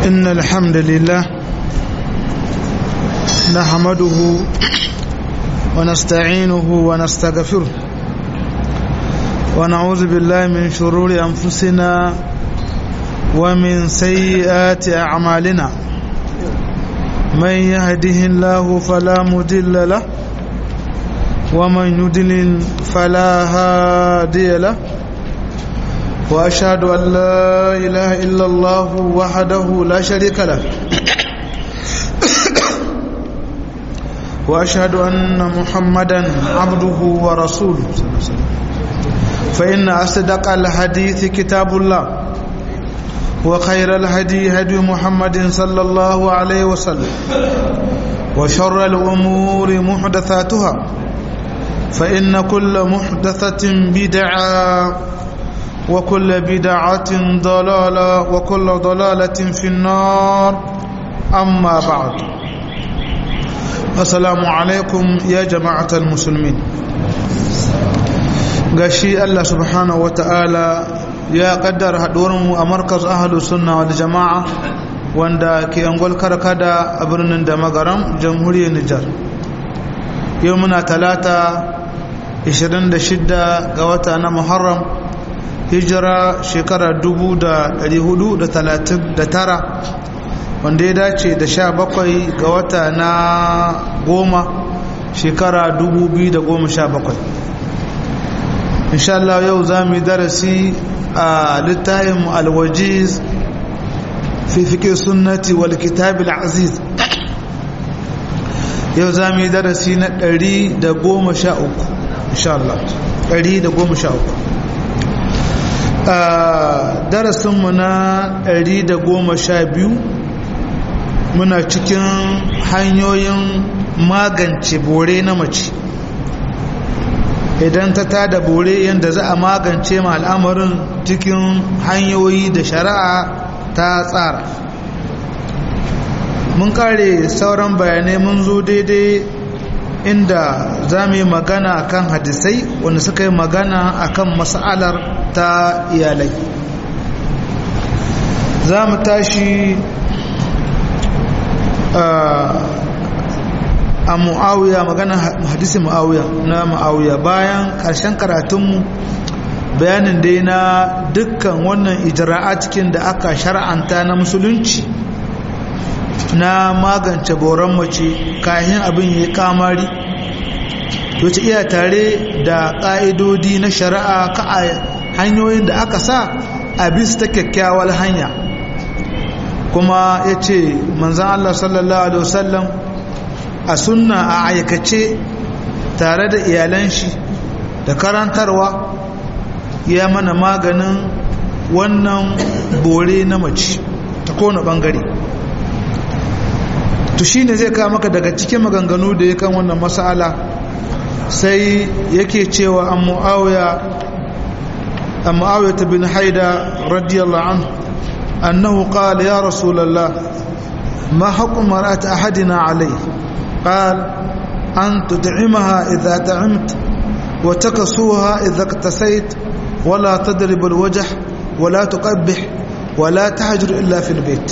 إن الحمد لله نحمده ونستعينه ونستغفره ونعوذ بالله من شرور أنفسنا ومن سيئات أعمالنا من يهده الله فلا مضل له ومن يضلل فلا هادي له وأشهد أن لا إله إلا الله وحده لا شريك له وأشهد أن محمدا عبده ورسوله فإن أصدق الحديث كتاب الله وخير الهدي هدي محمد صلى الله عليه وسلم وشر الأمور محدثاتها فإن كل محدثة بدعة وكل بدعة ضلالة وكل ضلالة في النار أما بعد السلام عليكم يا جماعة المسلمين gashi Allah subhanahu wa ta'ala ya kaddara haɗuwarmu a markaz ahalus sunna wal jama'a wanda ke angol karkada a birnin da magaram jamhuriyar Nijar yau muna talata 26 ga wata na Muharram hijira shekara 1439 wanda ya dace da 17 ga wata na goma shekara 2017 insha Allah yau za mu yi darasi a littafin alwajiz fi fiƙe sunnati wal kitab aziz yau za mu yi darasi na 113 insha Allah 113 a darasinmu na 112 muna cikin hanyoyin magance bore na mace idan ta tada bore yadda za a magance ma al'amarin cikin hanyoyi da shari'a ta tsara mun kare sauran bayanai mun zo daidai inda za mu yi magana kan hadisai wanda suka yi magana akan mas'alar ta iyalai za mu tashi a mu'awiya magana hadisi mu'awiya na mu'awiya bayan ƙarshen karatunmu bayanin dai na dukkan wannan ijra'a cikin da aka shar'anta na musulunci na magance boron mace kayan abin ya kamari wace iya tare da ƙa'idodi na shari'a ka a hanyoyin da aka sa a bisa ta kyakkyawar hanya kuma ya ce manzan Allah sallallahu Alaihi wasallam a sunna a aikace tare da iyalan shi da karantarwa ya mana maganin wannan bore na mace ta kone bangare to shi ne zai kawo maka daga cikin maganganu da ya kan wannan masala sai yake cewa an mu'awiya an mu'awiya bin haida radiyallahu anhu annahu qala ya rasulullah ma haqqu mar'ati ahadina alayhi قال أن تدعمها إذا دعمت وتكسوها إذا اقتسيت ولا تضرب الوجه ولا تقبح ولا تهجر إلا في البيت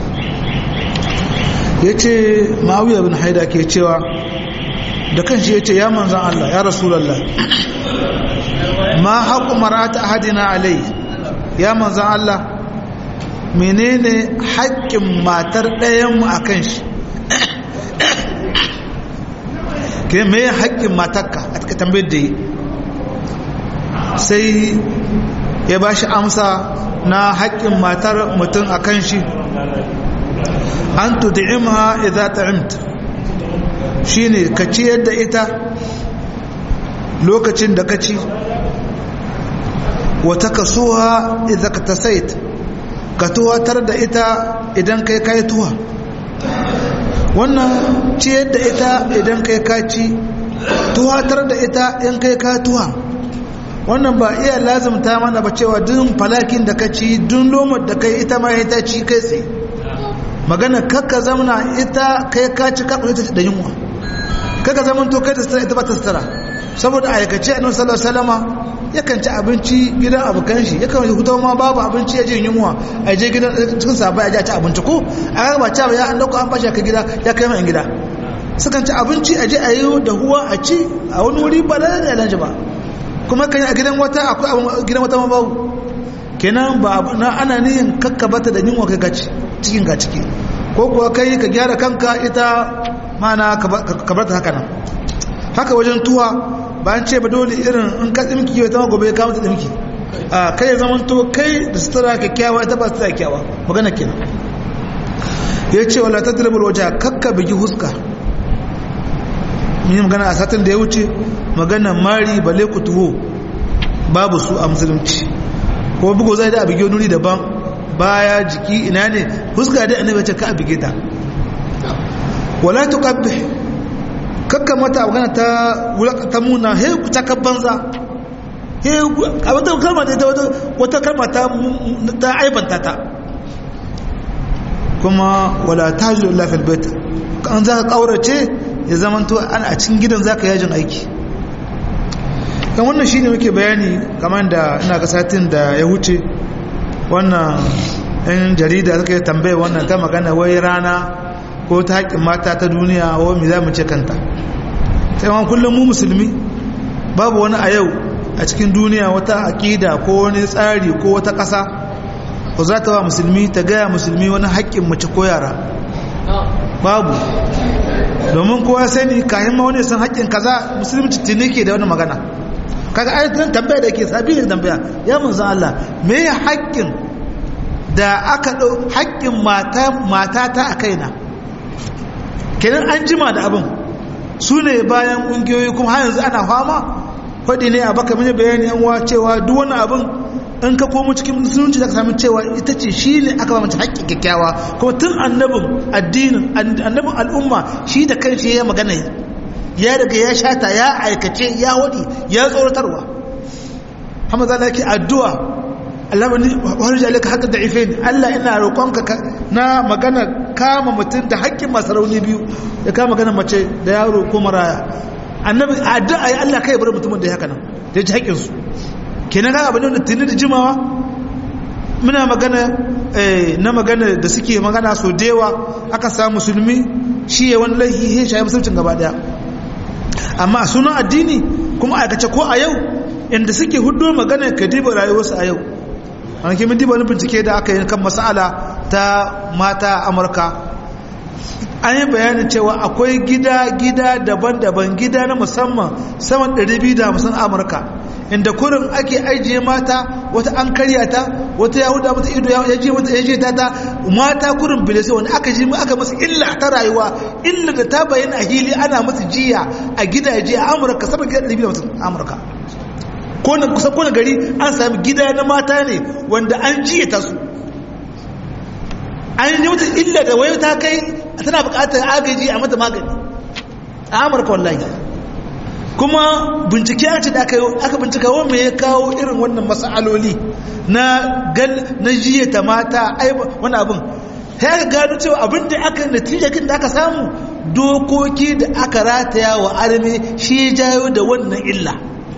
yace ma'awiya bin haida ke cewa da kanshi yace ya manzan Allah ya rasulullah ma haqqu mar'ati ahadina alai ya manzan Allah menene haƙƙin matar ɗayan mu akan shi ke me haƙƙin matakka a taka tambayar da yi sai ya ba shi amsa na haƙƙin matar mutum a kan shi an tudi'imha idza ta'imta shine ka ciyar da ita lokacin da ka ci wata kasuwa idza ka tasait ka tuwatar da ita idan kai kai tuwa wannan ciyar da ita idan kai kaci tuwatar da ita in kai ka tuwa wannan ba iya lazimta mana ba cewa duk falakin da ka ci duk lomar da kai ita ma ita ci kai tsaye magana kakka zamana ita kai ka ci ka ita da yunwa kakka zaman to kai da sutura ita ba ta sutura saboda aikace annabi sallallahu alaihi wasallama yakan ci abinci gidan abokan shi yakan hutu ma babu abinci ya je yunwa a je gidan cikin sabai a je a ci abinci ko a ga ba ci ya an dauko an bashi ka gida ya kai mai gida sukan ci abinci a je a yi da huwa a ci a wani wuri ba da da yalanci ba kuma kan a gidan wata akwai gidan wata ma babu kenan ba na ana nihin kakkabata da yunwa kai gaci cikin ga ciki ko kuwa kai ka gyara kanka ita mana ka bar ta haka nan haka wajen tuwa bayan ce ba dole irin in ka tsimki yau ta gobe ka mata tsimki a kai zaman to kai da sutura kyakkyawa ita ba sutura kyakkyawa magana kenan ya ce wala ta dirbar waje kakka bigi huska mun yi magana a satin da ya wuce magana mari bale ku tuho babu su a musulunci ko bugu zai da a bigi wani daban baya jiki ina ne huska da annabi ce ka a bige ta wala tuqabbih kakka mata magana ta ta muna he ta banza he a wata kalma da ita wata kalma ta ta aibanta ta kuma wala tajlu illa fil bait kan za ka kaurace ya zaman to an a cikin gidan zaka yajin aiki dan wannan shine muke bayani kamar da ina ga satin da ya huce wannan yan jarida suka yi tambaya wannan ta magana wai rana ko ta haƙƙin mata ta duniya wa mi za mu ce kanta sai wani kullum mu musulmi babu wani a yau a cikin duniya wata aƙida ko wani tsari ko wata ƙasa ko za ta wa musulmi ta gaya musulmi wani haƙƙin mace ko yara babu domin kowa sani kayan ma wani san haƙƙin kaza musulunci tuni ke da wani magana kaga ayatun tambaya da ke sabi da tambaya ya mun san Allah me ya haƙƙin da aka ɗau haƙƙin mata ta a kaina kenan an jima da abin su ne bayan ƙungiyoyi kuma har yanzu ana fama faɗi ne a baka mini bayani yan wa cewa duk wani abin in ka komo cikin musulunci da ka sami cewa ita ce shi ne aka ba mace haƙƙin kyakkyawa kuma tun annabin addinin annabin al'umma shi da kanshi ya magana ya daga ya shata ya aikace ya waɗi ya tsoratarwa hamza Allah ke addu'a Allah wani wani jalika haka da ife ne Allah ina roƙonka na magana kama mutum da haƙƙin masu rauni biyu da kama magana mace da yaro ko maraya annabi addu'a ya Allah kai bar mutumin da ya haka nan da ya ji haƙƙinsu kenan ga abin da tuni da jimawa muna magana na magana da suke magana so da yawa aka samu musulmi shi ya wani laihi ya shayi musulcin gaba daya amma a sunan addini kuma aikace ko a yau inda suke hudu magana ka diba rayuwarsu a yau an ke min diba wani bincike da aka yi kan masala ta mata amurka an yi bayanin cewa akwai gida-gida daban-daban gida na musamman saman 250 amurka inda kurin ake ajiye mata wata an karya ta wata ya huda mata ido ya je mata ya je ta ta mata kurin bilisi wani aka ji aka masu illa ta rayuwa illa da ta bayyana a hili ana masu jiya a gidaje a amurka saman gida 250 amurka kone kusa kone gari an sami gida na mata ne wanda an jiya ta su an yi mata illa da wayo ta kai tana bukatar agaji a mata magani a amurka wallahi kuma bincike ce da aka bincika wa mai ya kawo irin wannan matsaloli na na jiya ta mata wani abin ya gano cewa abin da aka natijakin da aka samu dokoki da aka rataya wa arme shi ya jayo da wannan illa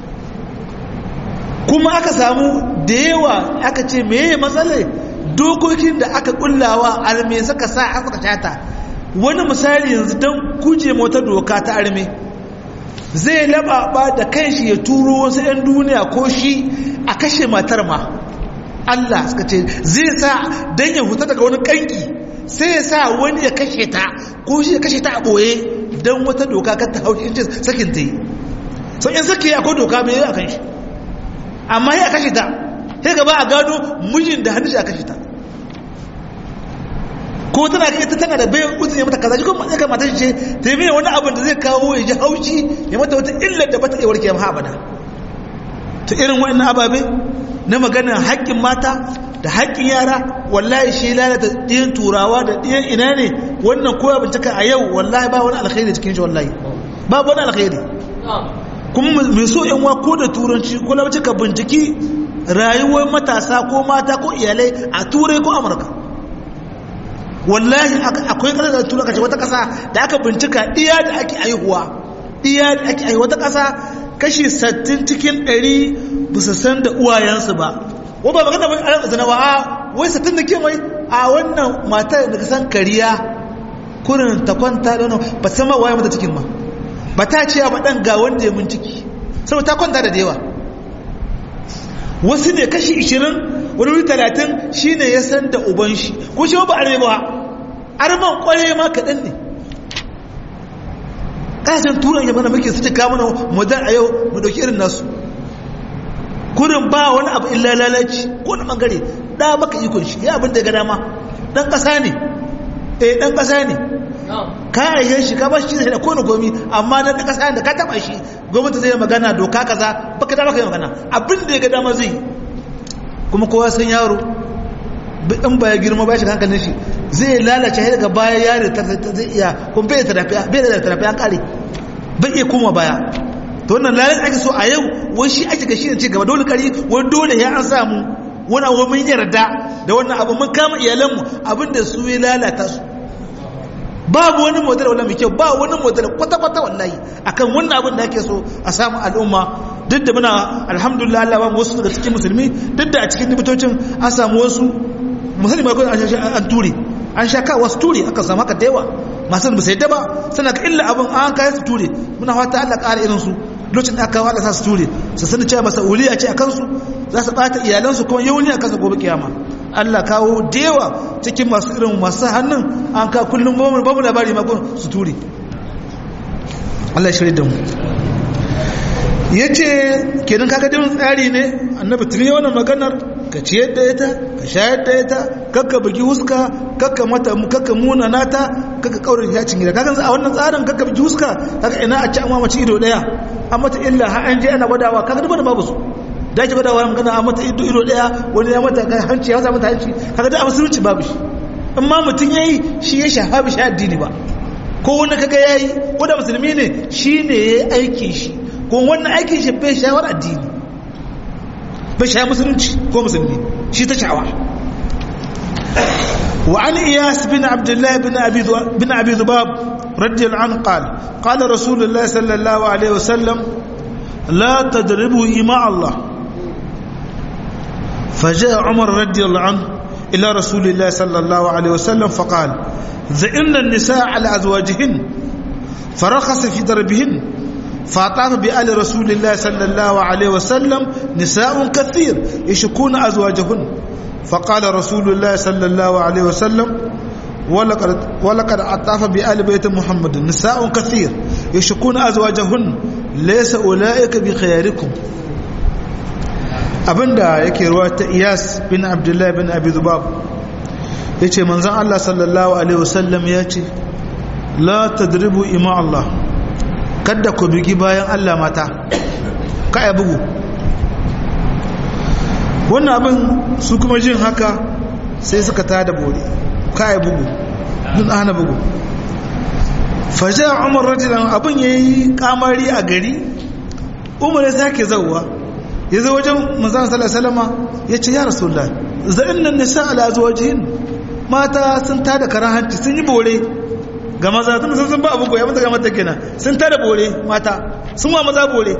kuma aka samu da yawa aka ce meye matsalai dokokin da aka kullawa arme suka sa aka shata wani misali yanzu don kuje mota doka ta arme zai lababa da kanshi ya turo wasu 'yan duniya ko shi a kashe matar ma Allah suka ce zai sa don ya huta daga wani kanki sai ya sa wani ya kashe ta ko shi ya kashe ta a ɓoye don wata doka kan ta haushi inci sakin ta yi sau in sake akwai doka mai a kanshi amma ya kashe ta sai gaba a gado mijin da hannun shi a kashe ta ko tana ga ita tana da bayan uzuri mata kaza kuma ya kamata ce ta yi wani abin da zai kawo ya ji haushi ya mata wata illar da bata iya warke ma abada to irin wannan ababe na maganar haƙƙin mata da haƙƙin yara wallahi shi lalata ɗiyan turawa da ɗiyan ina ne wannan koya bincika a yau wallahi ba wani alkhairi cikin shi wallahi ba wani alkhairi kuma mai so yan wa ko da turanci ko labci ka binciki rayuwar matasa ko mata ko iyalai a turai ko amurka wallahi akwai ƙasar da tura kace wata ƙasa da aka bincika iya da ake aihuwa iya da ake aihuwa wata ƙasa kashi 60 cikin 100 ba su san da uwayensu ba wa ba magana ba a zana ba a wai 60 da ke mai a wannan matar da ka san kariya kurin ta kwanta da wani ba san ma waye mata cikin ma ba ta ce ba dan ga wanda ya mun ciki saboda ta kwanta da yawa wasu ne kashi 20 wani wuri 30 shine ya san da uban shi ko shi ba arme ba arman kware ma kaɗan ne kasashen turan ya mana muke suke kama modern a yau mu dauki irin nasu kurin ba wani abu illa lalaci ko na bangare da maka ikon shi ya abin da ga dama dan kasa ne eh dan kasa ne ka ayyan shi ka ba shi da kowane gomi amma dan kasa da ka taba shi gwamnati zai magana doka kaza baka da maka magana abin da ya ga dama zai kuma kowa san yaro in ba ya girma ba shi hankalin shi zai lalace har daga baya yare ta zai iya kuma bai da tarafi bai da tarafi an kare bai iya koma baya to wannan lalace ake so a yau wai shi ake ga shi ne ci gaba dole kari wani dole ya an samu wani abu mun yarda da wannan abu mun kama iyalanmu abin da su ya lalata su babu wani model wala mai kyau ba wani model kwata-kwata wallahi akan wannan abin da ake so a samu al'umma duk da muna alhamdulillah Allah ba wasu daga cikin musulmi duk da a cikin dibitocin an samu wasu musulmi ba kawai an ture an sha ka wasu ture aka samu haka da yawa masu ba sai da ba suna ka illa abin an kayan su ture muna fata Allah ƙara irin su lokacin da aka wada sa su ture su sani cewa masauliya ce a kansu za su bata iyalansu kuma yauni a kansu gobe kiyama Allah kawo da yawa cikin masu irin masu hannun an ka kullum bamu labari makon su ture Allah shirya da mu ya ce kenan kaga din tsari ne annabi tuni wannan maganar ka ciyar da ita ka shayar da ita kakka bugi huska kakka mata kakka muna nata kakka kaurin yacin gida kaga a wannan tsarin kakka bugi huska kaga ina a ci amma mace ido daya an mata illa har an je ana gwadawa kaga duk da babu su da ake gwadawa magana an mata ido ido daya wani ya mata hanci ya mata hanci kaga da a musulunci babu shi amma mutum yayi shi ya shafa bi shi addini ba ko wani kaga yayi ko da musulmi ne shi ne yayi aikin shi kuma wannan aikin shi bai shawar addini bai shawar musulunci ko musulmi shi ta shawa وعن إياس بن عبد الله بن أبي بن أبي ذباب رضي الله عنه قال قال رسول الله صلى الله عليه وسلم لا تضربوا إماء الله فجاء عمر رضي الله عنه إلى رسول الله صلى الله عليه وسلم فقال ذئن النساء على أزواجهن فرخص في ضربهن فأطاف بآل رسول الله صلى الله عليه وسلم نساء كثير يشكون أزواجهن فقال رسول الله صلى الله عليه وسلم ولقد, ولقد أطاف بآل بيت محمد نساء كثير يشكون أزواجهن ليس أولئك بخياركم abinda yake ruwa ta iyas bin abdullahi bin abi zubab ya ce manzan allah sallallahu alaihi wasallam ya ce la tadribu ima allah kada ku bigi bayan allah mata ka ya bugu wannan abin su kuma jin haka sai suka tada bori ka ya bugu dun ana bugu faje umar rajulan abin ya yi kamari a gari umar ya sake zauwa ya zo wajen manzan salama ya ce ya rasulullah za'in nan nisa ala zuwajihin mata sun tada karan hanci sun yi bore ga maza tun sun sun ba abu goya mata ga mata kenan sun tada bore mata sun wa maza bore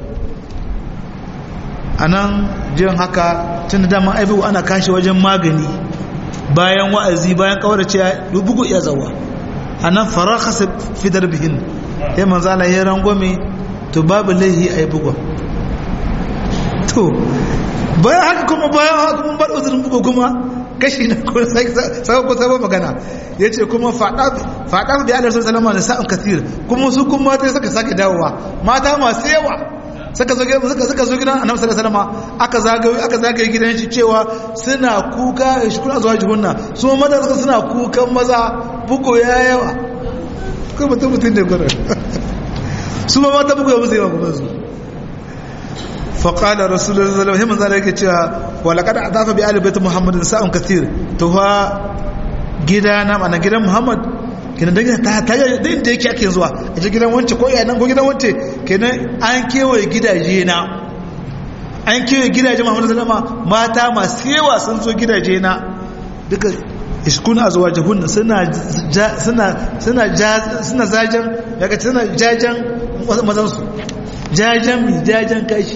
a nan jin haka tun da dama aibu ana kashi wajen magani bayan wa'azi bayan kawarce ya bugu ya zawa a nan faraka fidar bihin ya manzana ya rangwame to babu laihi a yi bugon to bayan haka kuma bayan haka kuma bar uzurin bugu kuma kashi na kuma sabon ko sabon magana ya ce kuma faɗa da yalar sun salama da sa'an kasir kuma su kuma mata suka sake dawowa mata masu yawa suka zo suka suka zo gidan annabi sallallahu alaihi wasallam aka zagaye aka zagaye gidan shi cewa suna kuka shi kuna zuwa jihunna su maza suka suna kukan maza bugo ya yawa ko mutum mutum da gurin su ma mata bugo ya musu yawa kuma su فقال رسول الله صلى الله عليه وسلم yake cewa walaqad adafa bi ali bait muhammadin sa'un kathir to fa gidana mana gidan muhammad kenan dan ta ta da inda yake ake zuwa a gidan wance ko iyanan ko gidan wance kenan an kewaye gidaje na an kewaye gidaje muhammad sallama mata masu yawa sun zo gidaje na duka iskun azwajahun suna suna suna suna zajan daga suna jajan mazan su jajen mi jajen kashi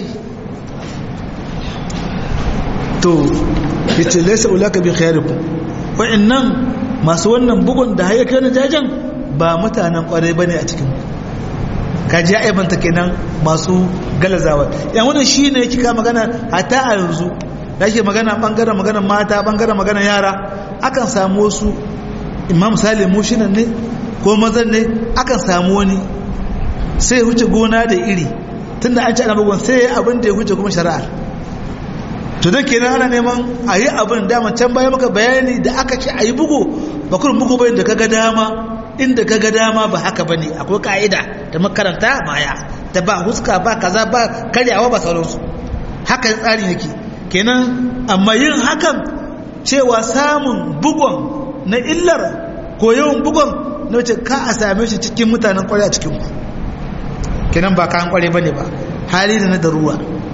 to yace laysa ulaka bi khairikum wa'annan masu wannan bugun da hayyaka na jajen ba mutanen kwarai bane a cikin kaji ya aibanta kenan masu galazawa yan wannan shine yake ka magana hatta a yanzu da yake magana bangaren magana mata bangaren magana yara akan samu wasu imam salim mushinan ne ko mazan ne akan samu wani sai huce gona da iri tunda an ci ana bugun sai abin da ya huce kuma shari'ar to don kenan ana neman a yi abin dama can baya maka bayani da aka ce a yi bugu ba kurin bugu bayan da ka ga dama inda ka ga dama ba haka ba ne akwai ka'ida da makaranta baya da ba huska ba kaza ba karyawa ba sauransu haka tsari yake kenan amma yin hakan cewa samun bugon na illar ko yawan bugon na wace ka a same shi cikin mutanen kwarai a cikin ku kenan ba kan kwarai bane ba hali da na daruwa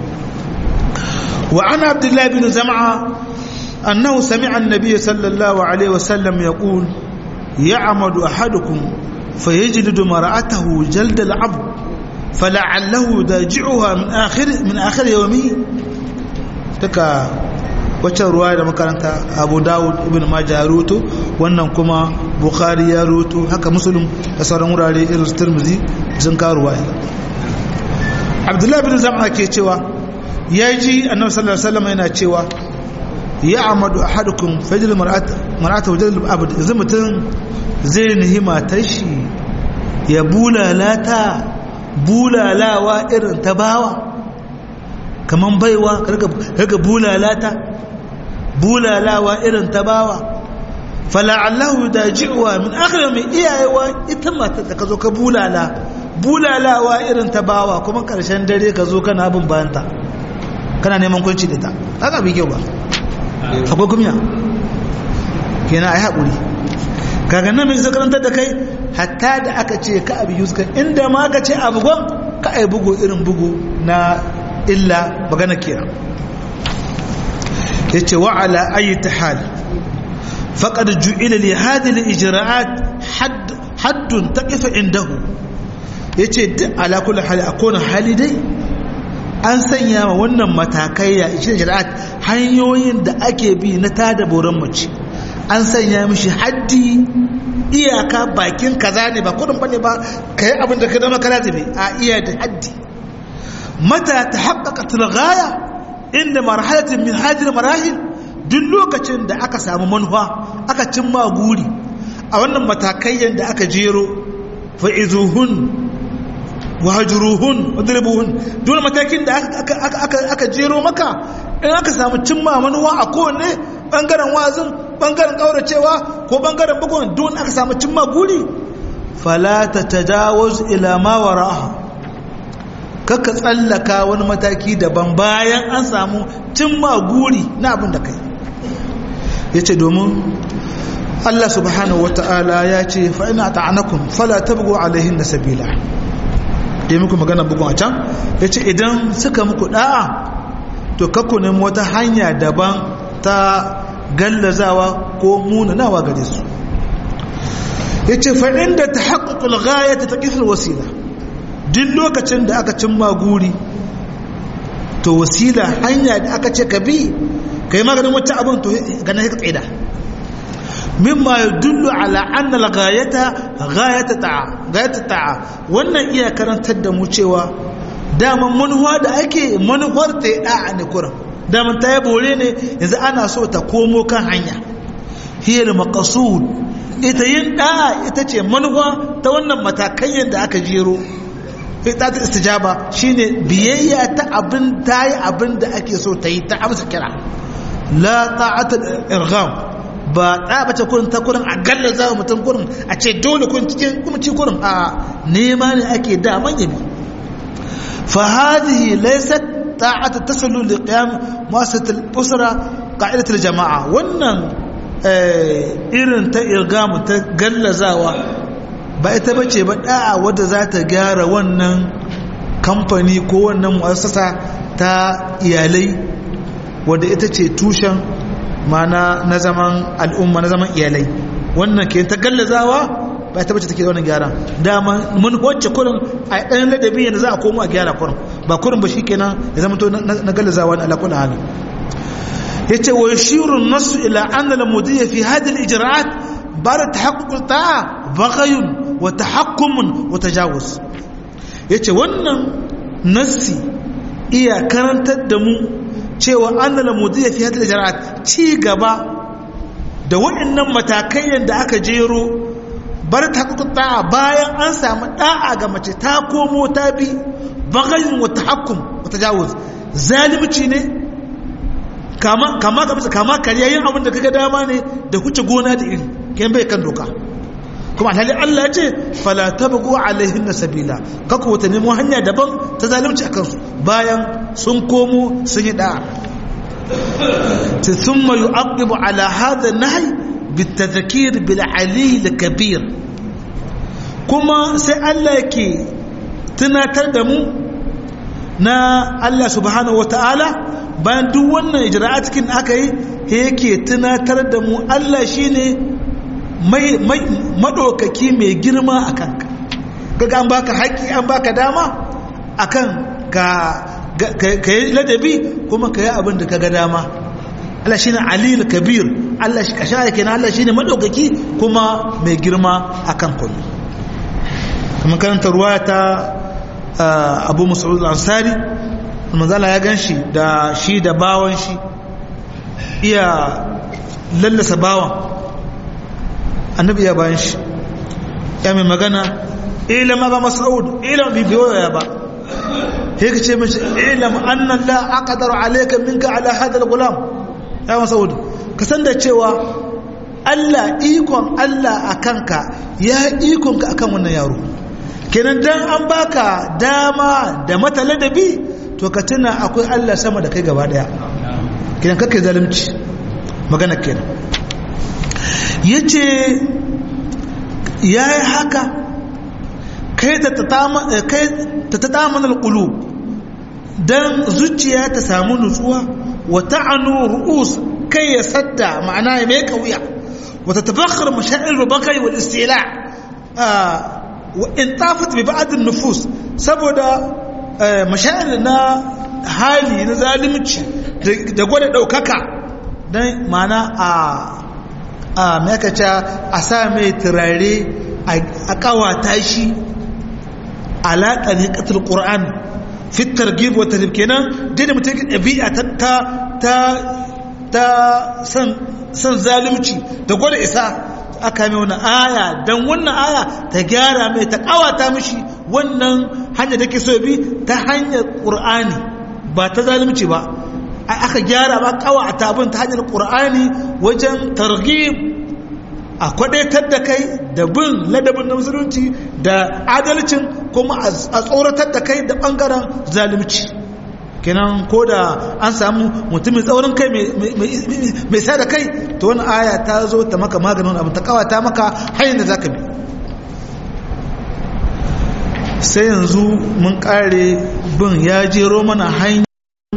wa ana abdullahi bin zama'a annahu sami'a annabi sallallahu alaihi wasallam yaqul يعمد أحدكم فيجلد مرأته جلد العبد فلعله داجعها من آخر من آخر يومه تكا wacce ruwa da makaranta abu dawud ibn majah rutu wannan kuma bukhari ya rutu haka muslim da sauran wurare irin su tirmizi sun kawo ruwaya abdullahi bin zama ke cewa ya ji annabi sallallahu alaihi wasallam yana cewa ya amadu ahadukum fajr mar'at mar'at wajal abd yanzu mutum zai nihi matar shi ya bulalata bulalawa irin ta bawa kaman baiwa kaga bulalata bulalawa irin ta bawa fala'allahu daji'uwa min akhir mai iyayewa ita mata da ka zo ka bulala bulalawa irin ta bawa kuma karshen dare ka zo kana bin bayanta kana neman kwanci da ta haka bi kyau ba akwai kumya kenan ai haƙuri kaga nan mai zakarantar da kai hatta da aka ce ka abu yuska inda ma ka ce abu gwan ka ai bugu irin bugu na illa magana kira ya ce wa ala ayi ta hali faƙar ju'ila li hadil ijra'at haddun taqifa indahu yace duk ala kulli hali a kowane hali dai an sanya wa wannan matakai ya ishe ijra'at hanyoyin da ake bi na tada boran mace an sanya mishi haddi iyaka bakin kaza ne ba kudin bane ba kai abin da ka dama kana tafi a iya da haddi mata ta haƙaƙa tilgaya inda marhalatin min hajjir marahil duk lokacin da aka samu manufa aka cimma guri a wannan matakai da aka jero fa'izuhun wahajuruhun wadribuhun dole matakin da aka jero maka in aka samu cimma manuwa a kowane bangaren wazin bangaren kauracewa ko bangaren bugun don aka samu cimma guri falata tajawuz ila ma wara'aha kaka tsallaka wani mataki daban bayan an samu cimma guri na abin da kai yace domin Allah subhanahu wata'ala ya ce fa ina ta'anakum fala tabghu alaihin sabila dai muku magana bugun a can yace idan suka muku da'a to kakku nemi wata hanya daban ta gallazawa ko munanawa gare su ya ce fa'in da ta haƙaƙul gaya ta taƙifin wasila duk lokacin da aka cimma guri to wasila hanya da aka ce ka bi ka yi maganin wata abin to ganin ka tsaida mimma ya dullu ala annal gayata gayata ta'a wannan iya karantar da mu cewa daman manuwa da ake manuwar ta yi da'a ne kuran daman ta yi bore ne yanzu ana so ta komo kan hanya hiyar makasud ita yin da'a ita ce manuwa ta wannan matakai da aka jero ita ta istijaba shine biyayya ta abin ta yi abin da ake so ta yi ta amsa kira la ta'atul irgham ba ta bace kurin ta kurin a galla za mutum kurin a ce dole kun cikin kuma ci kurin a nema ne ake da manya bi fa hadhihi laysat ta'atu tasallu li qiyam mu'assasat al-usra qa'idat al-jama'a wannan irin ta irgamu ta gallazawa ba ita bace ba da'a wadda za ta gyara wannan kamfani ko wannan mu'assasa ta iyalai wadda ita ce tushen mana na zaman al'umma na zaman iyalai wannan ke ta gallazawa ba ita bace take da wannan gyara dama mun wacce kurin a ɗan ladabi yadda za a komo a gyara kurin ba kurin ba shikenan ya zama to na galazawa na ala kullu hali yace wa yashiru an-nass ila anna al-mudiyya fi hadhihi al-ijra'at ba'da tahaqquq al-ta'a baghayun wa tahakkumun wa tajawuz yace wannan nassi iya karantar da mu cewa annal mudiyya fi hadhihi al-ijra'at ci gaba da waɗannan matakai da aka jero bar ta ta'a bayan an samu da'a ga mace ta komo ta bi bagayin wa tahakkum wa tajawuz zalimci ne kama kama ga kama kariyayin abin da kaga dama ne da huce gona da iri kai bai kan doka kuma alhali Allah ya ce fala tabgu alaihinna sabila kaku wata nemo hanya daban ta zalunci a kansu bayan sun komo sun yi da'a ta thumma yu'aqibu ala hadha nahy bitadhkir bil ali al kabir kuma sai Allah yake tunatar da mu na Allah subhanahu wataala bayan duk wannan ijra'a cikin aka yi yake tunatar da mu Allah shine maɗaukaki mai girma a kanka kaga an baka haƙƙi an baka dama akan ka yi ladabi kuma ka yi abin da ka ga dama Allah shine alil kabir Allah shi kasha yake na Allah shine maɗaukaki kuma mai girma akan kullu kuma karanta ruwaya ta Abu Mas'ud al-Ansari manzala ya ganshi da shi da bawan shi iya lallasa bawan annabi ya bayan shi ya mai magana ilam ba mas'ud ilam bi biyo ya ba sai ka ce mace ilam annan la aqdaru alayka minka ala hadha al-gulam ya mas'ud ka san da cewa Allah ikon Allah akanka ya ikon ka akan wannan yaro kenan dan an baka dama da mata ladabi to ka tuna akwai Allah sama da kai gaba daya kenan kakkai zalunci magana kenan ya ce ya yi haka kai ta ta tamanar ƙulu don zuciya ta samu nutsuwa wata anu ru'us kai ya sadda ma'ana ya mai kauya wata tabakar mashaɗin rubakai wa istila wa in tafat bi ba'adin nufus saboda mashaɗin na hali na zalimci da gwada ɗaukaka don ma'ana a a makaca a sa mai turare a kawata shi alaƙa ne ƙasar ƙura'an fitar girbi wata kenan dai da mutum ɗabi'a ta ta san zalunci da gwada isa aka mai wani aya don wannan aya ta gyara mai ta kawata mishi wannan hanyar da ke so bi ta hanyar ƙur'ani ba ta zalunci ba aka gyara ba kawa a tabin ta hanyar ƙur'ani wajen targhib a kwadaitar da kai da bin ladabin na musulunci da adalcin kuma a tsoratar da kai da ɓangaren zalunci kenan ko da an samu mutumin tsaurin kai mai sa da kai to wani aya ta zo ta maka maganin abu ta kawata maka hanyar da za ka bi sai yanzu mun kare bin ya jero mana hanyar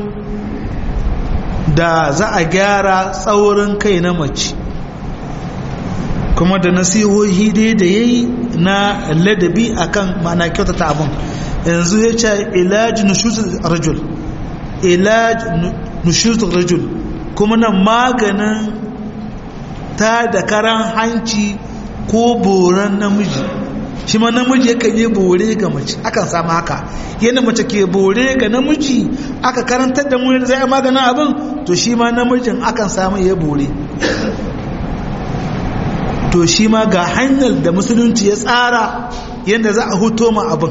da za a gyara tsaurin kai na mace kuma da nasihohi dai da ya yi na ladabi akan ma'ana kyautata abin yanzu ya ce ilaji nushuzul rajul ilaj nushuzul rajul kuma nan maganin ta da karan hanci ko boran namiji shi ma namiji yakan yi bore ga mace akan samu haka yadda mace ke bore ga namiji aka karantar da mu zai maganin abin to shi ma namijin akan samu ya bore to shi ma ga hanyar da musulunci ya tsara yadda za a huto ma abin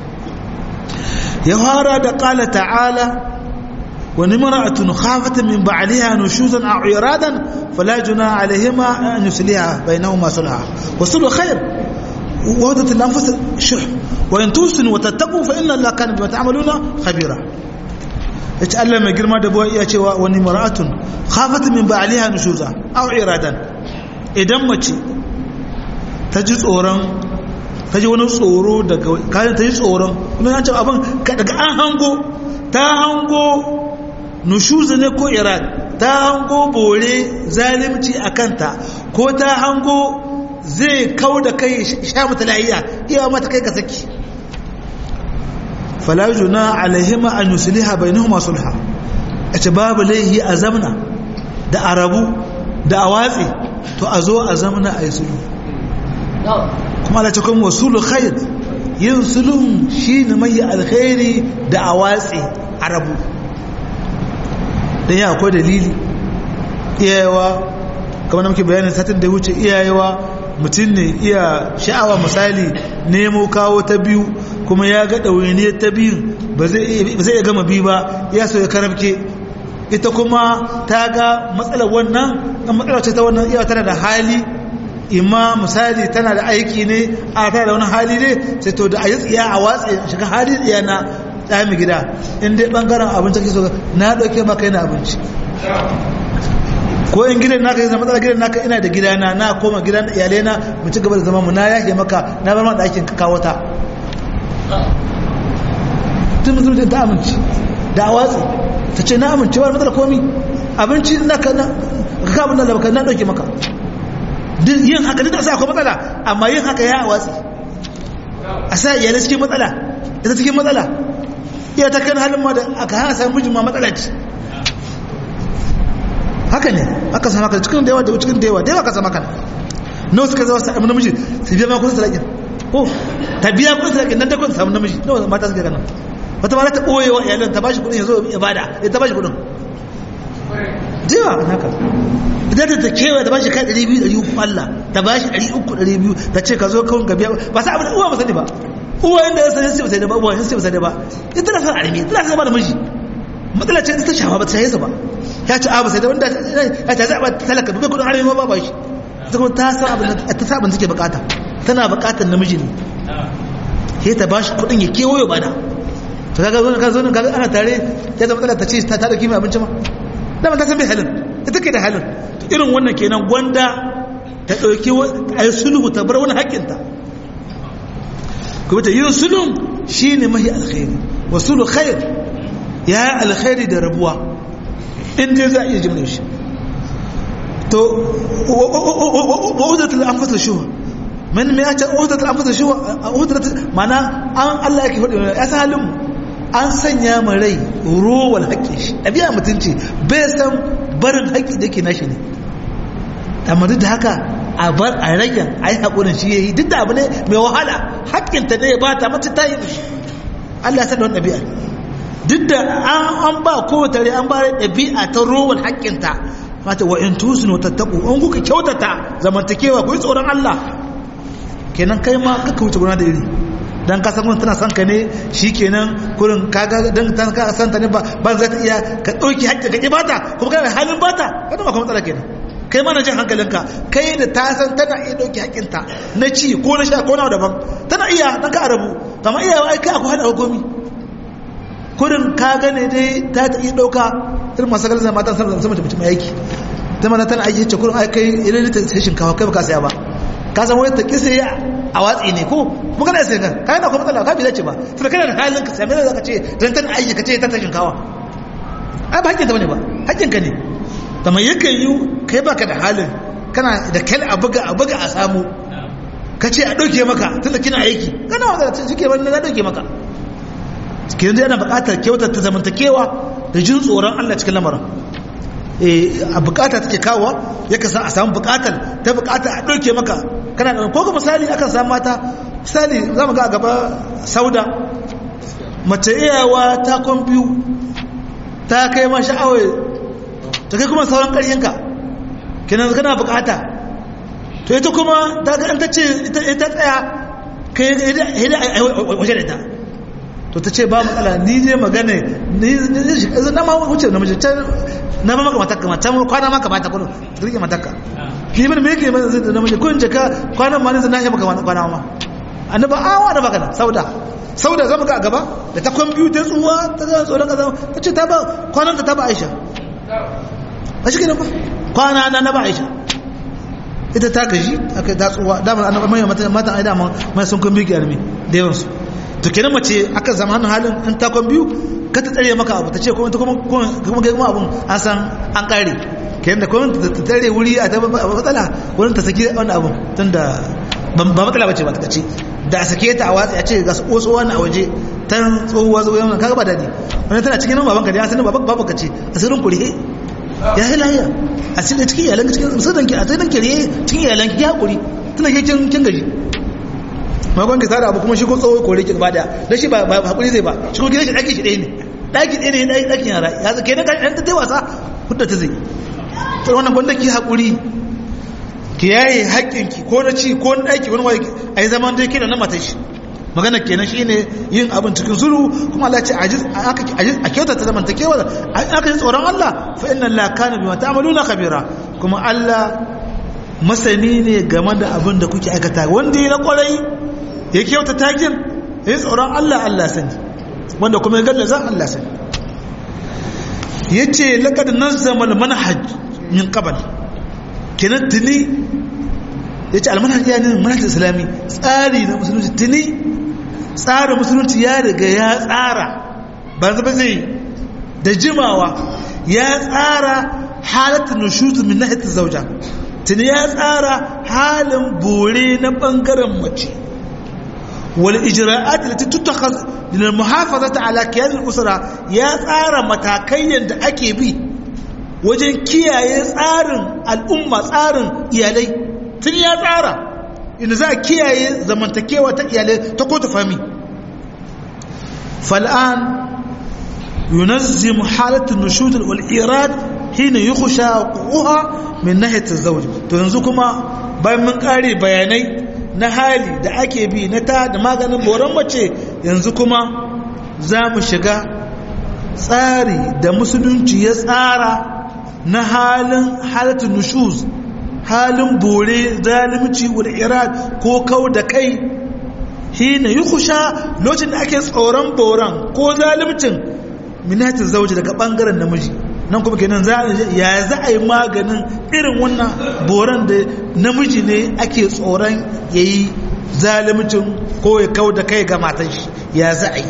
ya fara da ƙala ta'ala wani mara'atun khafatan min ba'aliha nushuzan a iradan fala juna alaihima an yusliha bainahuma sulha wa sulhu khair وهدت الأنفس شح وإن توسنوا وتتقوا فإن الله كان بما تعملون خبيرا يتعلم ما جرما دبوا يا cewa wani mar'atun khafat min ba'liha nushuza aw iradan idan mace ta ji tsoron ta ji wani tsoro daga kayan ta ji tsoron kuma an ce abin daga an hango ta hango nushuza ne ko irad ta hango bore zalimci a kanta ko ta hango zai kau da kai sha mata lahiya iya mata kai ka saki fala juna alaihima an yusliha bainahuma sulha ace babu laihi a zamna da arabu da awatsi to a zo a zamna a yi sulhu kuma Allah ce kuma wasulu khair yin sulhun shine mai alkhairi da awatsi arabu dan ya akwai dalili iyayewa kamar da muke bayanin satin da wuce iyayewa mutum ne iya sha'awa misali nemo kawo ta biyu kuma ya ga ɗawainiyar ta biyun ba zai iya gama biyu ba ya so ya karabke ita kuma ta ga matsalar wannan ɗan matsalar ce ta wannan iya tana da hali imma misali tana da aiki ne a tana da wani hali ne sai to da a yi tsiya a watsa shiga hali tsiya na ɗami gida in dai ɓangaren abinci kake so na ɗauke maka yana abinci ko in gidan naka yana matsala gidan naka ina da gidana na koma gidan iyalai na mu ci gaba da zama mu na yake maka na bar ma ɗakin ka kawo ta tun musulunci ta amince da a watsi ta ce na amince ba matsala komi abinci na ka na ka abin da baka na ɗauke maka yin haka duk da sa akwai matsala amma yin haka ya a watsi a sa iyalai cikin matsala ita cikin matsala iya ta kan halin ma da aka hana samun mijin ma matsala ce haka ne aka sama ka cikin da yawa da cikin da yawa da yawa ka sama kan no suka zama sa amma namiji su biya ma kudin salakin ko ta biya kudin salakin nan da kudin samu namiji no mata suka kana wata ma ta boye wa iyalan ta bashi kudin yazo ibada ya ta bashi kudin jiwa haka idan ta kewa ta bashi kai 200 300 Allah ta bashi 300 200 ta ce ka zo kawun gabiya ba sa abin uwa ba sani ba uwa inda ya sani sai da ba uwa sai ba ba ita na san arimi ita na san ba da miji matsala ce ta shafa ba ta yi ba ya ci abu sai da wanda ya ta zaɓa talaka duka kudin arewa ba ba shi ta kuma ta san abin ta sa abin take bukata tana bukatar namiji ne sai ta ba shi kudin ya kewayo ba da to kaga zo ka zo ne kaga ana tare ya zama matsala ta ce ta ta dauki mai abinci ma da ta san bai halin ita ke da halin irin wannan kenan gwanda ta dauki a yi sulhu ta bar wani haƙƙinta kuma ta yin sulhun shine mahi alkhairi wa sulhu khair ya yi alkhairi da rabuwa inda za a iya jimla shi to wa'udatul anfasa shuwa man me ya ce wa'udatul anfasa shuwa wa'udatul mana an Allah yake faɗi ya san halin an sanya mu rai rowal haƙƙi shi ɗabi'a mutunci bai san barin haƙƙi da ke nashi ne amma duk da haka a bar a rage a yi haƙurin shi ya yi duk da abu ne mai wahala haƙƙinta ne ya ba ta mace ta yi shi Allah ya san da wani ɗabi'a duk da an ba kowace rai an ba ɗabi'a ta rowan haƙƙinta mata wa in tusinu tattaku an kuka kyautata zamantakewa ku yi tsoron Allah kenan kai ma kaka wuce gona da iri dan ka san wani tana son ka ne shikenan kurin kaga dan ta ka san ta ne ba ba za ta iya ka dauki haƙƙi ka ki bata kuma kana halin bata kada ma kuma matsala kenan kai ma na jin hankalinka kai da ta san tana iya dauki haƙƙinta na ci ko na sha ko na daban tana iya dan ka arabu kamar iyawa ai kai akwai hada hukumi kurin ka gane dai ta ta iya ɗauka irin masu galzar matan sama da mutum aiki ta mana tana aiki ce kurin ai kai irin ta sai shinkawa kai baka saya ba ka san wani ta kisa ya a watsi ne ko mu kana sai kan kai na kuma matsala ka bi dace ba to kana da halin ka sai me zaka ce dan tana aiki ka ce ta ta shinkawa ai ba hakkin ta bane ba hakkin ka ne kamar yakan yi kai baka da halin kana da kai a buga a buga a samu ka ce a ɗauke maka tunda kina aiki kana wanda suke wani na ɗauke maka ke yanzu yana buƙatar kyautar ta zamantakewa da jin tsoron Allah cikin lamarin a buƙata take kawo ya kasa a samu buƙatar ta buƙata a ɗauke maka kana da ko misali akan samu mata misali za mu ga a gaba sauda mace iyawa ta kwan biyu ta kai ma sha'awar ta kai kuma sauran ƙaryenka kenan kana buƙata to ita kuma ta ga an ta ce ita tsaya kai waje da ita to ta ce ba matsala ni ne magana ni na ma wuce na mace na ba maka matakka mata kwana maka ba ta kudu ta rike matakka ki bin me yake mana zai na mace kun jaka kwanan ma ne zai na yi maka kwana ma annaba awa da baka sauda sauda zama ga gaba da ta kwan biyu ta tsuwa ta zama tsoron kaza ta ce ta ba kwanan ta ba aisha a shi kenan ba kwana na na ba aisha ita ta gaji aka ta tsuwa damar annaba mai matan ai dama mai sun kun bigi armi da yawansu to kenan mace aka zama hannun halin an takon biyu ka ta tsare maka abu ta ce kuma ta kuma kuma kai kuma abun an san an kare kayan da kuma ta tare wuri a ta matsala wurin ta saki wani abu tun da ba matsala bace ba ta ce da a sake ta a watsi a ce ga wasu wani a waje ta tsohuwa zuwa yamma kaga ba daɗi wani tana cikin baban ka da ya sani baban baban ka ce a sirrin kurihe ya yi lahiya a cikin cikin iyalan cikin sirrin ki a sirrin kiriye cikin iyalan ki ya hakuri tana ke kin kin gaji makon ki tsara abu kuma shi ko tsoho kore ki ba da da shi ba hakuri zai ba shi ko gidan shi ɗaki shi ɗaya ne ɗaki ɗaya ne ɗakin yara ya zake na kan ta wasa hudda ta zai to wannan gwanda ki hakuri ki yaye haƙƙinki ko na ci ko na ɗaki wani wani a yi zaman dai kina na matan shi magana kenan shine yin abin cikin zuru kuma Allah ce a kyautata zamantakewa aka yi tsoron Allah fa inna Allah kana bima ta'maluna khabira kuma Allah masani ne game da abin da kuke aikata wanda ya na kwarai ya kyautata kin ya yi tsoron Allah Allah sani wanda kuma ya gallaza Allah sani yace laqad nazzama al-manhaj min qabl kenan tuni yace al-manhaj ya ne manhaj islami tsari na musulunci tuni tsarin musulunci ya riga ya tsara ba zaba zai da jimawa ya tsara halatta nushuz min nahiyat zawja tuni ya tsara halin bore na bangaren mace wal ijra'at allati tuttakhaz lil muhafazati ala kiyan al usra ya tsara matakai yanda ake bi wajen kiyaye tsarin al'umma tsarin iyalai tun ya tsara inda za a kiyaye zamantakewa ta iyalai ta ko ta fami fal'an yunazzimu halatun nushudul wal irad hina yukhsha quha min nahiyat az-zawj to yanzu kuma bayan mun kare bayanai na hali da ake bi na ta da maganin boran mace yanzu kuma za mu shiga tsari da musulunci ya tsara na halin halatun nushuz halin bore zalimci wal irad ko kau da kai hina yukhsha lokacin da ake tsoron boran ko zalimcin minatin zauji daga bangaren namiji nan kuma kenan za ya za a yi maganin irin wannan boran da namiji ne ake tsoron yayi zalimcin ko ya kau da kai ga matan shi ya za a yi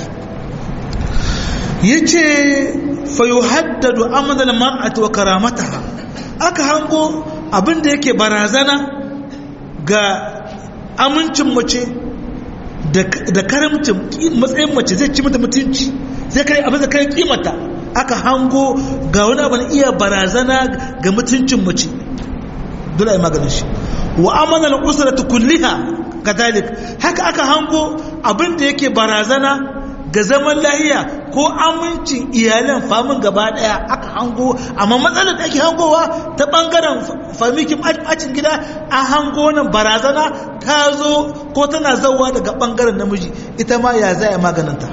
yace fa yuhaddadu amadal mar'ati wa karamataha aka hango abin da yake barazana ga amincin mace da karamcin matsayin mace zai ci mata mutunci zai kai abin da kai kimata aka hango ga wani abin iya barazana ga mutuncin mace dole ai maganin shi wa amanar usratu kulliha kadalik haka aka hango abin da yake barazana ga zaman lahiya ko amincin iyalan famin gaba daya aka hango amma matsalar da ake hangowa ta bangaren famikin bacin gida an hango nan barazana ta zo ko tana zauwa daga bangaren namiji ita ma ya zaya maganinta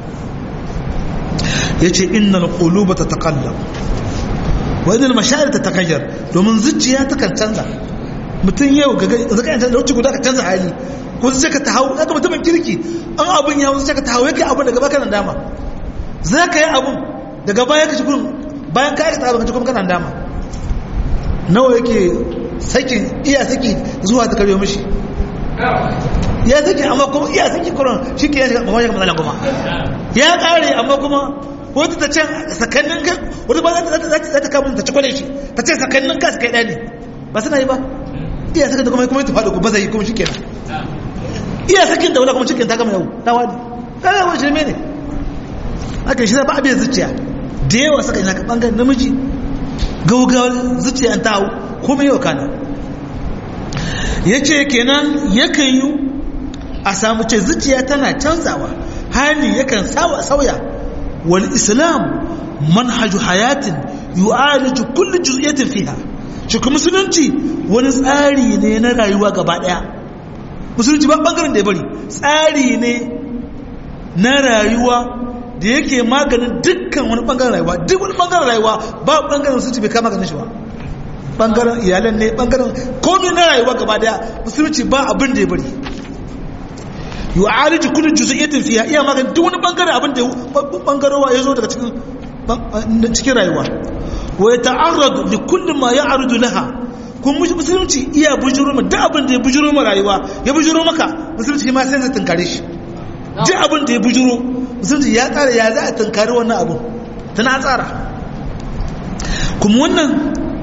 ya ce innal quluba ta taƙallam wadda mashayar ta takayyar domin zuciya ta kan canza mutum yau ga zaka yanta da wuce guda ka canza hali ko zai ka ta hau zaka mutumin kirki an abin ya wuce ka ta hau yake abin daga baka nan dama za ka yi abin daga baya ka cikin bayan ka aikata abin ka cikin kanan dama nawa yake sakin iya saki zuwa ta karyo mishi ya saki amma kuma iya saki kuran shi ke ya shiga mamaye matsala kuma ya kare amma kuma wata ta can sakannin kai wata ba za ta kamun ta ci kwale shi ta ce sakannin ka su kai ɗani ba suna yi ba iya sakin da kuma kuma ta faɗo ku ba zai yi kuma shi kenan iya sakin da wani kuma cikin ta gama yau ta wani ta gama shirme ne aka shi ba abin zuciya da yawa saka ina ka bangaren namiji gaugawar zuciya ta hau kuma yau kana ya ce kenan yakan yi a samu ce zuciya tana canzawa hali yakan sauya wal islam manhaju hayatin yu'aliju kullu juz'iyatin fiha shi kuma musulunci wani tsari ne na rayuwa gaba daya musulunci ba bangaren da ya bari tsari ne na rayuwa da yake maganin dukkan wani bangaren rayuwa duk wani bangaren rayuwa ba bangaren musulunci bai kama ganin shi ba bangaren iyalan ne bangaren komai na rayuwa gaba daya musulunci ba abin da ya bari yu'aliju kullu juz'iyyatin fiha iya magana duk wani bangare abin da bangarowa ya zo daga cikin cikin rayuwa wa yata'arradu li kulli ma ya'rudu laha kun musulunci iya bujuro ma duk abin da ya bujuro ma rayuwa ya bujuro maka musulunci ma sai zai tunkare shi duk abin da ya bujuro musulunci ya tsara ya za a tunkari wannan abu tana tsara kuma wannan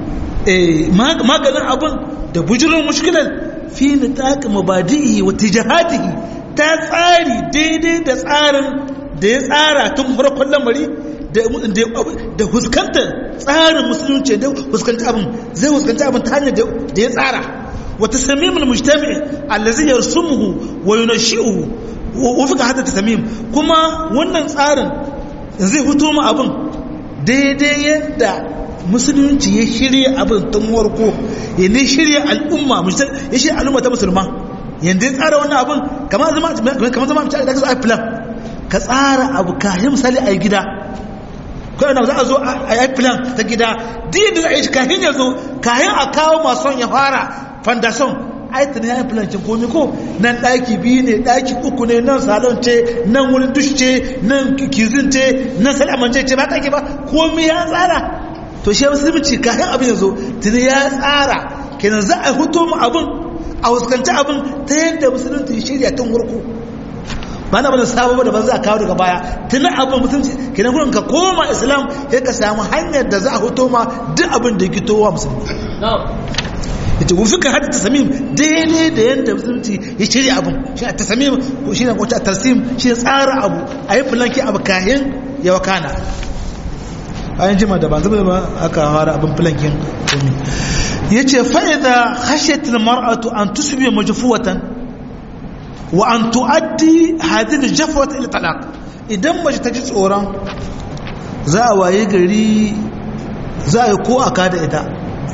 maganin abin da bujirin mushkilar fi nitaq mabadi'i wa tijahatihi ta tsari daidai da tsarin da ya tsara tun farkon lamari da huskantar tsarin musulunci da huskantar abin zai huskantar abin ta hanyar da ya tsara wata samimin mujtami allazi yarsumuhu wa yunashi'uhu wa fika hada tasamim kuma wannan tsarin zai fito mu abin daidai yadda musulunci ya shirya abin tun warko ya ne shirya al'umma ya shirya al'umma ta musulma yadda ya tsara wannan abin kamar zama kamar zama mace da ka zo a plan ka tsara abu kayan misali a gida kawai na za a zo a yi plan ta gida duk da za a yi kayan ya zo kayan a kawo masu ya fara foundation aitin ya yi plan cin komi ko nan ɗaki biyu ne ɗaki uku ne nan salon ce nan wurin dush ce nan kizin ce nan salamance ce ba ɗaki ba komi ya tsara to shi musulunci kayan abin ya zo tuni ya tsara kenan za a huto mu abin a huskanci abin ta yadda musulunci shirya tun wurku ba na bane sabo da ban za a kawo daga baya tuni abin musulunci kenan gurin ka koma islam ya ka samu hanyar da za a huto ma duk abin da ya gitowa musulmi ita wufi ka hada tasamim daidai da yadda musulunci ya shirya abin shi a tasamim shi ne kwanci a tarsim shi ne tsara abu a yi fulanki abu kayan ya wakana bayan jima da ba zuba ba aka fara abin filankin komi ya ce fa'ida hashetin mar'atu an tusubi majufuwatan wa an tu'addi hadin jafawata ila talaq idan mace ta ji tsoron za a waye gari za a yi ko aka da ita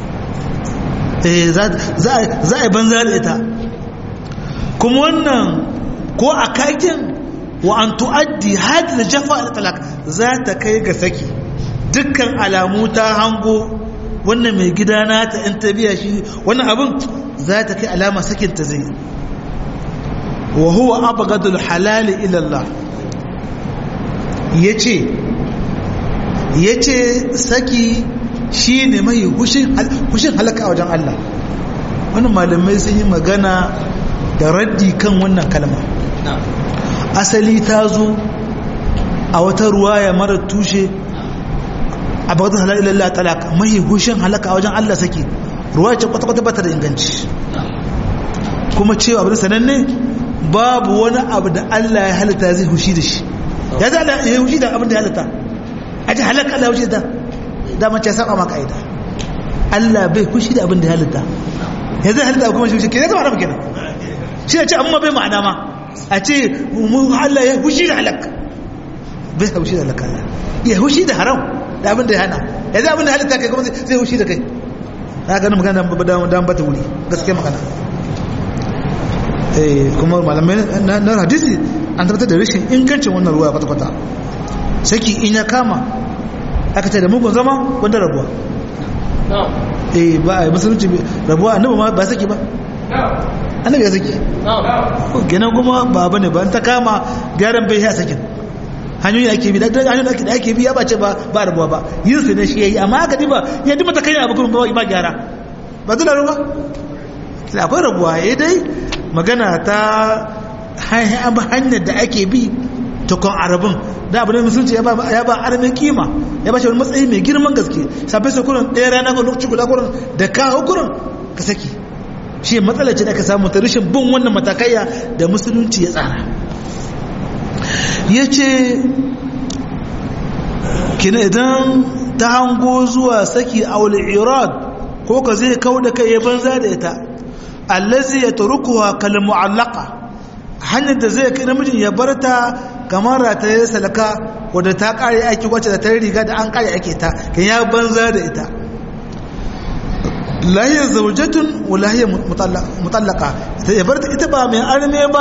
za a yi banza da ita kuma wannan ko a kakin wa an tu'addi hadin jafa ila talaq za ta kai ga saki dukkan alamu ta hango wannan mai gida na ta in ta biya shi wannan abin za ta kai alama sakin ta zai wa huwa abghadul halal ila Allah yace yace saki shine mai hushin hushin halaka a wajen Allah wannan malamai sun yi magana da raddi kan wannan kalma asali ta zo a wata ruwaya mara tushe a bakatun halal ilallah talaka mai hushin halaka a wajen Allah saki ruwa ce kwata-kwata bata da inganci kuma cewa abin sananne babu wani abu da Allah ya halitta zai hushi da shi ya za Allah ya hushi da abin da ya halitta a ji halaka Allah ya hushi da dama ce saba maka aida Allah bai hushi da abin da ya halitta ya zai halitta kuma shi ke ya zama rabu kenan shi ya ce amma bai ma'ana ma a ce mu Allah ya hushi da halaka bai hushi da halaka ya hushi da haram da abin da ya hana ya zai abin da halitta kai kuma zai hushi da kai na gani magana dan bata wuri gaske magana kuma malamai na hadisi an tabbatar da rashin ingancin wannan ruwa kwata-kwata saki in ya kama aka ce da mugun zama wanda rabuwa eh ba a yi musulunci rabuwa annabi ma ba saki ba annabi ya saki gina kuma ba ba ne ba ta kama gyaran bai ya sakin hanyoyi ake bi da hanyoyi da ake bi ya bace ba ba rabuwa ba yin su ne shi yayi amma aka diba ya dima ta kai abu kuma ba gyara ba dole ruwa sai akwai rabuwa ya dai magana ta hanyar da ake bi tukun arabin da abu da musulunci ya ba aramin kima ya ba shi wani matsayi mai girman gaske sabai sai kurin ɗaya rana ga lokaci guda kurin da kawo kurin ka saki shi matsala ce da ka samu ta rashin bin wannan matakaiya da musulunci ya tsara ya ce kina idan ta hango zuwa saki a irad ko ka zai kawo da kai ya banza da ita allazi ya turukuwa kal mu'allaka hanyar da zai kai namijin ya bar ta kamar rataye salaka wadda ta kare aiki wacce da ta riga da an kare ake ta kan ya banza da ita lahiyar zaujatun wa lahiyar mutallaka ta ya bar ta ita ba mai arme ba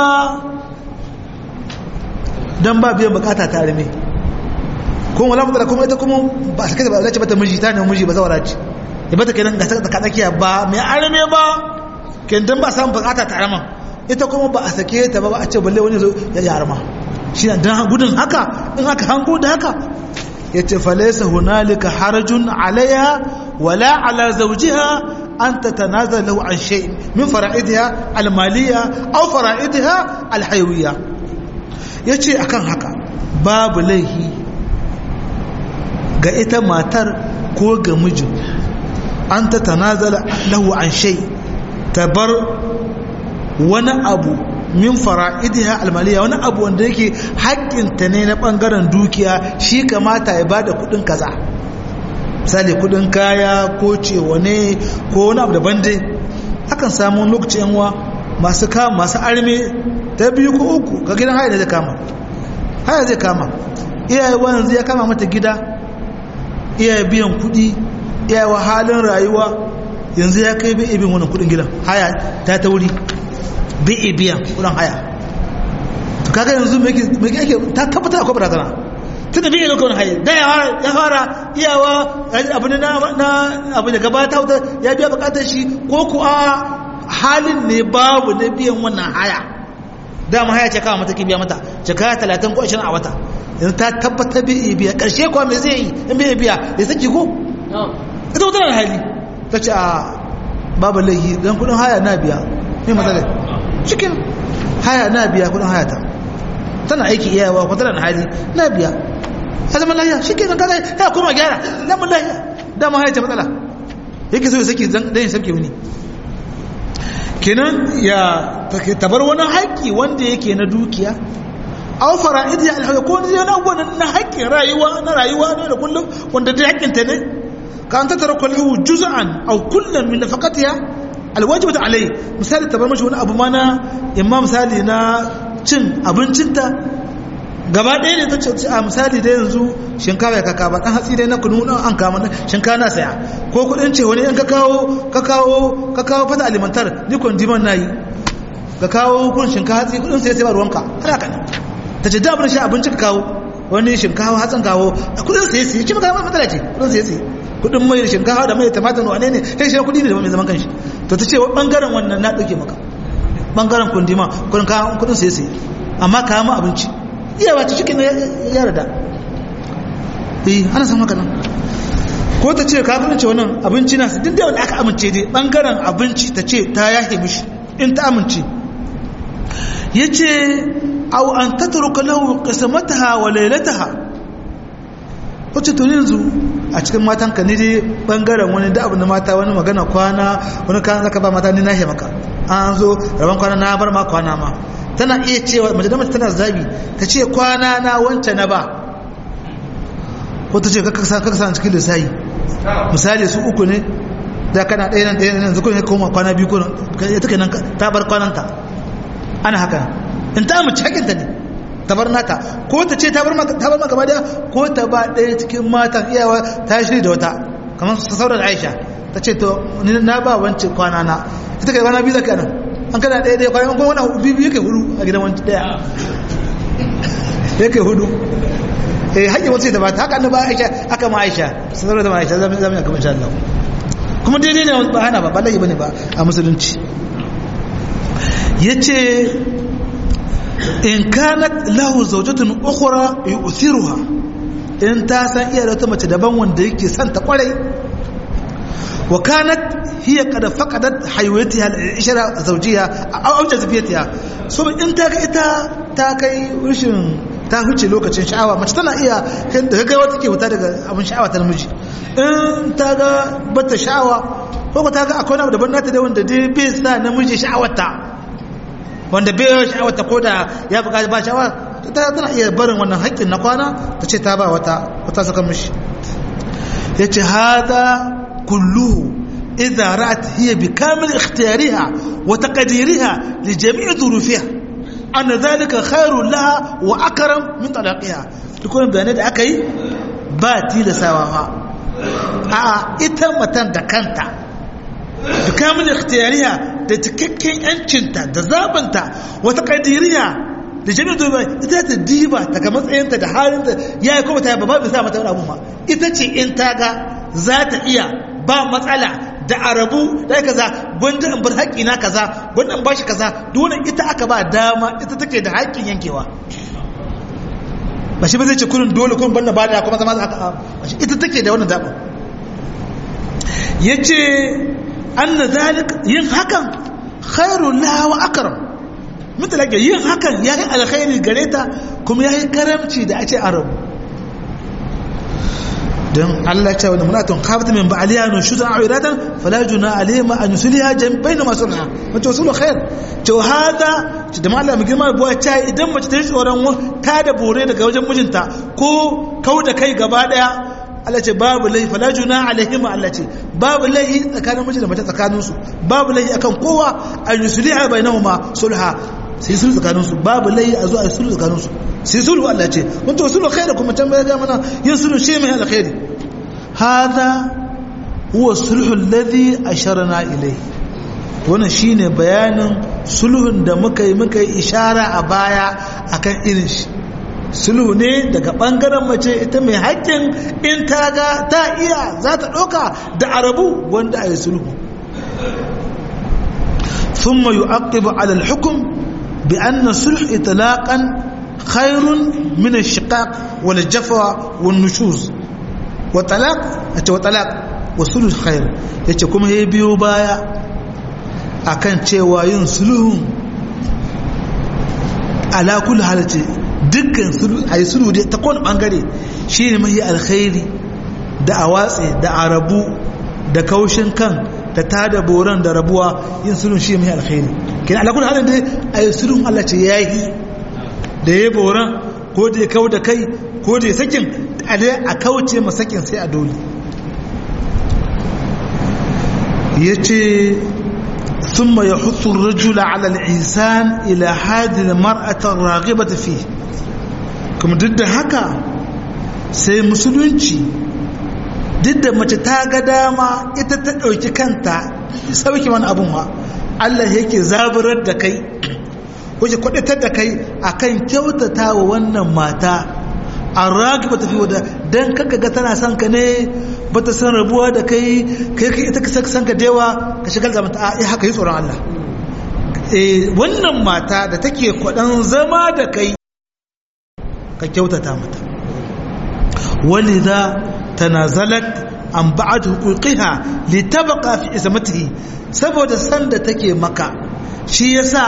don ba biyan bukata ta arme kuma wala mutala kuma ita kuma ba a sakata ba zace bata miji ta ne miji ba zawara ce ya bata kenan ga ta tsakiya ba mai arme ba kendan ba samun bukata ta arman ita kuma ba a sake ta ba a ce balle wani zo ya yi arma shi na don gudun haka in aka hango da haka ya ce falaisa hunalika harajun alaiha wala ala zaujiha an ta tanazar lahu an shay min fara'idiha almaliya aw fara'idiha alhaywiya ya ce akan haka babu laihi ga ita matar ko ga mijin an ta tanazala lahu an shay ta bar wani abu min fara'idiha almaliya wani abu wanda yake haƙƙinta ne na ɓangaren dukiya shi kamata ya bada kuɗin kaza misali kuɗin kaya ko cewa ne ko wani abu daban dai akan samu lokaci yanwa masu kama masu arme ta biyu ko uku ga gidan haya da zai kama haya zai kama iyaye yanzu ya kama mata gida iyaye biyan kuɗi iyaye halin rayuwa yanzu ya kai bai ibin wannan kuɗin gidan haya ta tauri bai biyan kudin haya to kaga yanzu me ake ta tabbata akwai barazana tun da bai iya kudin haya da ya fara iyawa abu na abu da gabata wuta ya biya bukatar shi ko ku a halin ne babu na biyan wannan haya dama haya ce kawo mata ki biya mata jaka talatin ko ashirin a wata yanzu ta tabbata bai iya biya karshe kuwa me zai yi in bai biya ya saki ko ita wata da hali ta ce a babu laihi don kudin haya na biya ne matsalar cikin haya na biya kudin haya ta tana aiki iyawa ko tana hali na biya ya zama lahiya shi ke nan kada ya koma gyara lamun lahiya dama haya ta matsala yake so ya saki dan yin sabke wuni kenan ya tabar wani haƙƙi wanda yake na dukiya aw fara'id ya alhawa ko wani abubuwan na haƙƙin rayuwa na rayuwa ne da kullum wanda dai haƙƙinta ne ka an tattara kwallahu juz'an aw kullan min nafaqatiha alwajibat alai misali ta bar mashi wani abu mana imma misali na cin abincinta gaba ɗaya ne ta ce a misali da yanzu shinkafa ya kaka ba ɗan hatsi dai na kunu ɗan an kama shinkafa na saya ko kuɗin ce wani in ka kawo ka kawo ka kawo fata alimantar ni kwandiman na yi ka kawo kun shinkafa hatsi kuɗin sai sai ba ruwanka har haka ne ta ce da abin shi abinci ka kawo wani shinkafa hatsin kawo kuɗin sai sai ci maka matsala ce kuɗin sai sai kudin mai shinkafa da mai tumatir wane ne kai shi kudi ne da mai zaman kanshi to ta ce bangaren wannan na dauke maka bangaren kundima kudin kayan kudin sai sai amma kayan mu abinci iya ba ta shi kenan ya rada eh ana san haka nan ko ta ce ka kudin ce wannan abinci na duk da wanda aka amince dai bangaren abinci ta ce ta yahe mishi in ta amince yace aw an tatruka lahu qismataha wa laylataha wacce to yanzu a cikin matan ka ne dai bangaren wani da abin da mata wani magana kwana wani kan zaka ba mata ni na maka an zo rabon kwana na bar ma kwana ma tana iya cewa mace da mace tana zabi ta ce kwana na wance na ba ko ta ce kaka sa kaka sa cikin lissayi misali su uku ne da kana ɗaya nan ɗaya nan zukun ya koma kwana biyu ko ya take nan ta bar kwananta ana haka in ta mace hakinta ne ta bar nata ko ta ce ta bar maka gaba daya ko ta ba ɗaya cikin matan iyawa ta shiri da wata kamar sauran aisha ta ce to ni na ba wance kwana na ita kai kwana biyu zaka nan an kana ɗaya ɗaya kwana kuma wani biyu biyu yake hudu a gidan wance ɗaya yake hudu eh haƙƙin wasu da ba ta haka ba aisha aka ma aisha sauran da ma aisha zamu zamu kamar insha Allah kuma daidai ne ba hana ba ba laifi bane ba a musulunci yace in kanat lahu zawjatun ukhra yu'thiruha in ta san iya da wata mace daban wanda yake son ta kwarai wa kanat hiya qad faqadat haywatiha al-ishra zawjiha aw jazbiyatiha so in ta ga ita ta kai rushin ta huce lokacin sha'awa mace tana iya da ga wata ke wuta daga abin sha'awa ta namiji in ta ga bata sha'awa ko ta ga akwai abu daban nata da wanda dai bai sa namiji sha'awarta wanda bai yau sha'awata ko da ya buƙaci ba sha'awa ta tana iya barin wannan haƙƙin na kwana ta ce ta ba wata wata saka mishi ya ce hada kulluhu idza ra'at hiya bi kamil ikhtiyariha wa taqdiriha li jami'i dhurufiha anna dhalika khairun laha wa akram min talaqiha duk wannan bayanai da aka yi ba tilasawa fa a ita matan da kanta bi kamil ikhtiyariha da cikakken yancinta da zabanta wata kadiriya da jami'ar dubai ita ta diba daga matsayinta da halinta ya yi kuma ta yaba babu sa mata wani abu ma ita ce in ta ga za ta iya ba matsala da arabu da kaza gwanda in bar haƙƙi na kaza gwanda in bashi kaza dole ita aka ba dama ita take da haƙƙin yankewa ba shi ba zai ce kurin dole kun banda ba da kuma zama za ka ita take da wannan dama ya ce an na zalik yin hakan khairun lawa akaram mutalaka yin hakan ya yi alkhairi gare ta kuma ya yi karamci da a ce arabu don Allah ce wani munatun kafata min ba'aliya no shuza a iratan fala juna alayhima an yusuliha bayna masulha wace wasulu khair to hada ci da malama girma buwa ta idan mace ta yi tsoron ta da bore daga wajen mijinta ko kau da kai gaba daya Allah ce babu laifi fala juna alaihima Allah ce babu laifi tsakanin miji da mace tsakanin su babu laifi akan kowa an yusuliha bainahuma sulha sai sulhu tsakanin su babu laifi a zo a sulhu tsakanin su sai sulhu Allah ce wanda sulhu khairu kuma tambaya ga mana yin sulhu shi mai alkhairi hada huwa sulhu alladhi asharna ilayhi wannan shine bayanin sulhun da muka yi muka yi ishara a baya akan irin shi sulhu ne daga bangaren mace ita mai haƙƙin in ta ga ta iya za ta ɗauka da arabu wanda a yi sulhu ثم يعقب على الحكم بأن الصلح إطلاقا خير من الشقاق والجفا والنشوز وطلاق وطلاق والصلح خير yace kuma ya biyo baya akan cewa yin sulhun ala kulli halati dukkan sulhu ayi sulhu da ta kowane bangare shine mai alkhairi da awatsi da arabu da kaushin kan da tada boran da rabuwa yin sulhun shi mai alkhairi kina ala kulli halin da ayi sulhun Allah ce yayi da ya boran ko da ya kau da kai ko da ya sakin a kauce ma sakin sai a dole ya ce sun ma ya hutun rajula ala al'isan ila hadin mar'atar ragiba tafi kuma duk da haka sai musulunci duk da mace ta ga dama ita ta ɗauki kanta sauki wani abun ma Allah yake zaburar da kai wace kwadatar da kai akan kyautata wa wannan mata an ragi ba tafi wadda don kanka ga tana son ka ne ba ta san rabuwa da kai kai kai ita ka san ka dewa ka shigar da mata a haka yi tsoron Allah wannan mata da take kwadan zama da kai ka kyautata mata walidha tanazalat an ba'ad huquqiha litabqa fi ismatihi saboda san da take maka shi yasa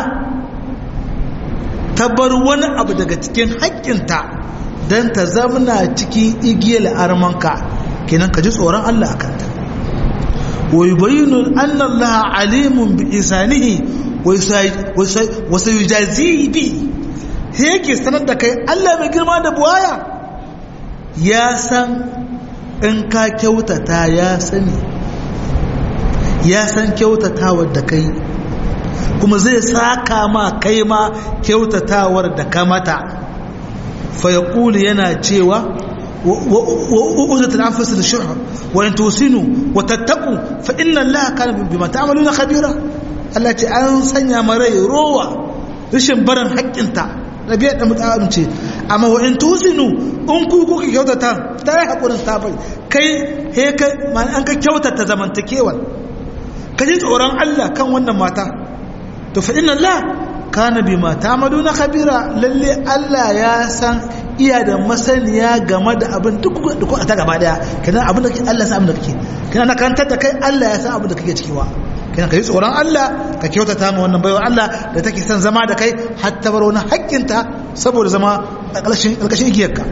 ta bar wani abu daga cikin haƙƙinta don ta zamna cikin igiyar armanka kenan ka ji tsoron Allah a kanta wa yubayyinu anna Allah alimun bi isanihi wa sayujazihi bi yake sanar da kai Allah mai girma da buwaya ya san in ka kyautata ya sani ya san kyautatawar da kai kuma zai saka ma kai ma kyautatawar da ka mata fayaqulu yana cewa وأوزت الأنفس للشح وإن توسنوا وتتقوا فإن الله كان بما تعملون خبيرا التي أنسن مري روى رشن برن حق انت نبيا da mutum ce amma wa in tusinu in ku kuka kyautata ta yi hakurin ta bai kai he kai man an ka kyautata zamantakewar ka ji tsoron Allah kan wannan mata to fa inna Allah kana bima ta'maluna khabira lalle Allah ya san iya da masaniya game da abin duk da ta gaba daya kenan abin da Allah ya san abin da kake kenan na kantar da kai Allah ya san abin da kake ciki wa kenan kai tsoron Allah ka kyautata ma wannan baiwa Allah da take son zama da kai har ta bar wani haƙƙinta saboda zama a ƙarshen ƙarƙashin igiyarka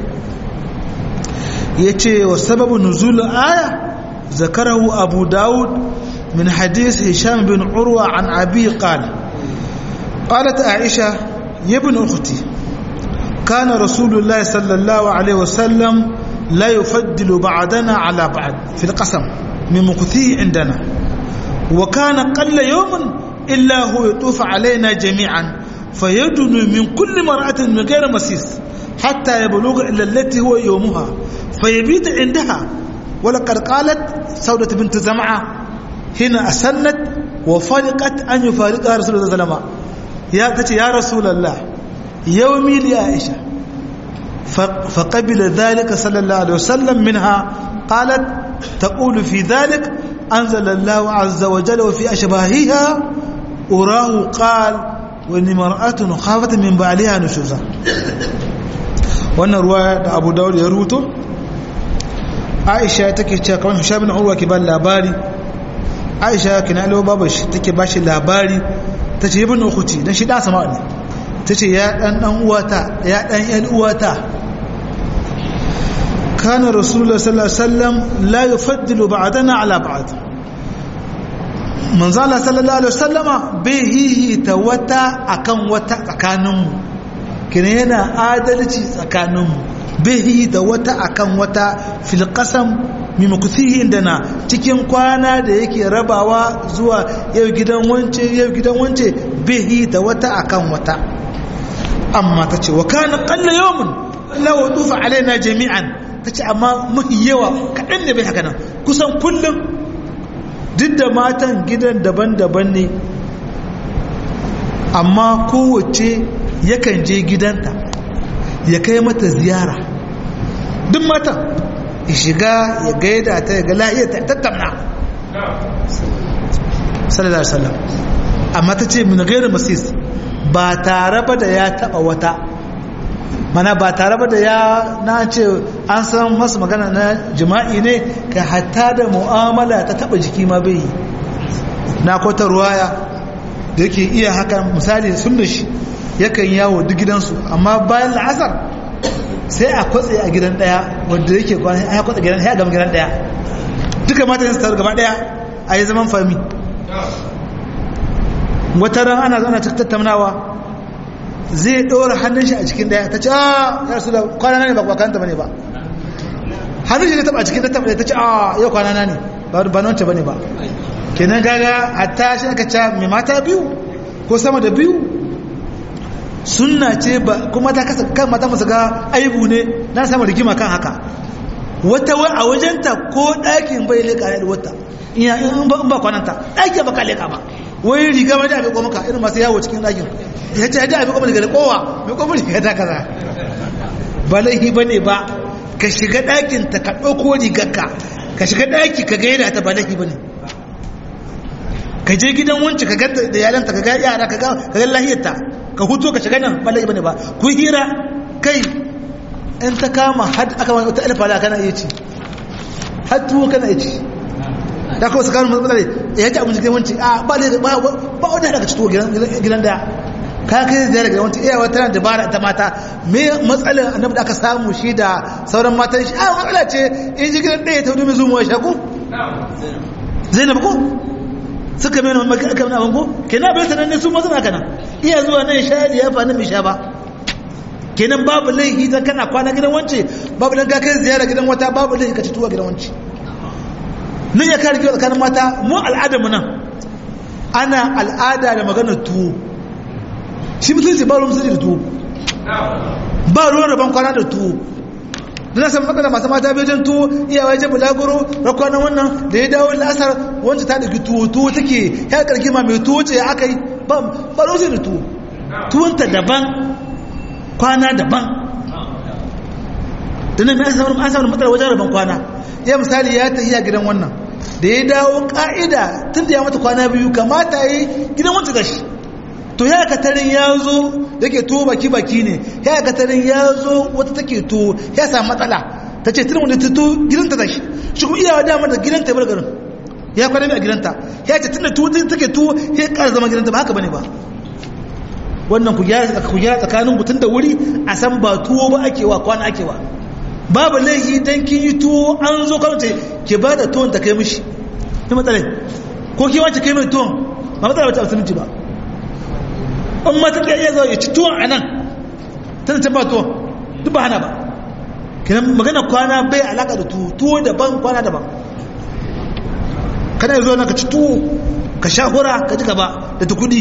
yace wa sababu nuzul aya zakarahu abu daud min hadith hisham bin urwa an abi qala قالت عائشة يا ابن أختي كان رسول الله صلى الله عليه وسلم لا يفضل بعضنا على بعض في القسم من مكثيه عندنا وكان قل يوم إلا هو يطوف علينا جميعا فيدن من كل مرأة من غير مسيس حتى يبلغ إلى التي هو يومها فيبيت عندها ولقد قالت سودة بنت زمعة هنا أسنت وفرقت أن يفارقها رسول الله صلى الله عليه وسلم يا تتي يا رسول الله يومي لعائشة فقبل ذلك صلى الله عليه وسلم منها قالت تقول في ذلك أنزل الله عز وجل وفي أشباهها أراه قال وإن مرأة خافت من بعلها نشوزا وأن رواية أبو داود يروته عائشة تكي كمان هشام بن عروة كبال لاباري عائشة كنا له بابش تكي باشي لاباري تكي ابن أختي نشي دا سمعني ta ce ya ɗan ɗan uwata ya ɗan ‘yan uwata kana rasulullah sallallahu alaihi wasallam la yufaddilu ba'dana ala ba'd manzo Allah sallallahu alaihi wasallama bai hihita wata akan wata tsakaninmu kina yana adalci tsakaninmu bai hihita wata akan wata fil qasam mimakusihi indana cikin kwana da yake rabawa zuwa yau gidan wance yau gidan wance bai hihita wata akan wata amma ta ce wa kana qalla yawmun la wudufa alaina jami'an ta ce amma mafi yawa kaɗan ne bai haka nan kusan kullum duk da matan gidan daban-daban ne amma kowace yakan je gidanta ya kai mata ziyara duk matan ya shiga ya gaida ta ya ga lahiyar ta tattamna sallallahu alaihi wasallam amma ta ce min gairu masis ba tare ba da ya taba wata mana ba tare ba da ya na ce an san masu magana na jima'i ne ka hatta da mu'amala ta taba jiki ma bai yi na kwata ruwaya da yake iya haka misali sun da shi yakan yawo duk gidansu amma bayan la'asar sai a kwatse a gidan daya wanda yake kwanan ya kwatse gidan ya gama gidan daya duka mata yin taru gaba daya a yi zaman fami wata ran ana zana tattaunawa zai ɗora hannun shi a cikin daya ta ce a ya rasu da kwanana ne ba kwakanta ba ne ba hannun shi ne taba a cikin tattaba ta ce a yau kwanana ne ba na wance ba ne ba kenan gaga hatta shi aka ce mai mata biyu ko sama da biyu sunna ce ba kuma ta kasa kan mata masu ga aibu ne na samu rigima kan haka wata wa a wajenta ko ɗakin bai leƙa da wata in ba kwananta ɗakin ba ka leƙa ba wai riga mai da abin ko maka irin masu yawo cikin ɗakin ya ce da abin ko daga kowa mai ko riga ta kaza ba laifi ba ne ba ka shiga ɗakin ta ka ɗauko rigarka ka shiga ɗaki ka gaida ta ba laifi ba ne ka je gidan wanci ka ganta da yalanta ka ga yara ka ga lahiyarta ka huto ka shiga nan ba laifi ba ne ba ku hira kai in ta kama had aka wani wata alfala kana iya ci har tuwo kana iya ci da kawai su kanu matsala ne ya ci abinci wanci a ba da ba ba wanda daga ci tuwo gidan da ka kai da daga wanci iya wata tana dabara ta mata me matsalar annabi da aka samu shi da sauran matan shi a matsala ce in ji gidan ɗaya ta wani zuwa shaku zainab ko suka mai wani aka wani abin ko kenan bai sanar ne su masu na kana iya zuwa nan sha ya fa nan bai sha ba kenan babu laifi dan kana kwana gidan wance babu dan ka kai ziyara gidan wata babu laifi ka ci tuwa gidan wance nan ya kare kiwa tsakanin mata mu al'adar mu nan ana al'ada da maganar tuwo shi musulunci ba ruwan musulunci da tuwo ba ruwan rabon kwana da tuwo da na san matsala masu mata bai tuwo iyawa ya bulaguro rakwanan wannan da ya dawo la'asar wancan ta ɗauki tuwo tuwo take ya karki ma mai tuwo ce aka yi ba ruwan da tuwo tuwonta daban kwana daban da nan an samu an samu matsala wajen rabon kwana ya misali ya tafi a gidan wannan da ya dawo ka'ida tun da ya mata kwana biyu kamata yi gidan wancan gashi to ya katarin ya zo da ke tuwo baki baki ne ya katarin ya zo wata take tuwo ya samu matsala ta ce tunan wanda ta tuwo gidanta da shi shi kuma iyawa dama da gidanta ya bar garin ya kwana biyu a gidanta ya ce tun da tuwo take tuwo ya ƙara zama gidanta ba haka bane ba wannan ku gyara tsakanin mutum da wuri a san ba tuwo ba ake wa kwana ake wa babu laifi dan kin yi tuwo an zo kan ce ke ba da tuwon ta kai mishi ni matsalai ko ke wace kai mai tuwon ba matsala wata musulunci ba in ma ta iya zo ya ci tuwon a nan tana can ba tuwon duk ba hana ba kenan magana kwana bai alaka da tuwo tuwo daban kwana daban kana zo na ka ci tuwo ka sha hura ka ji gaba da tukudi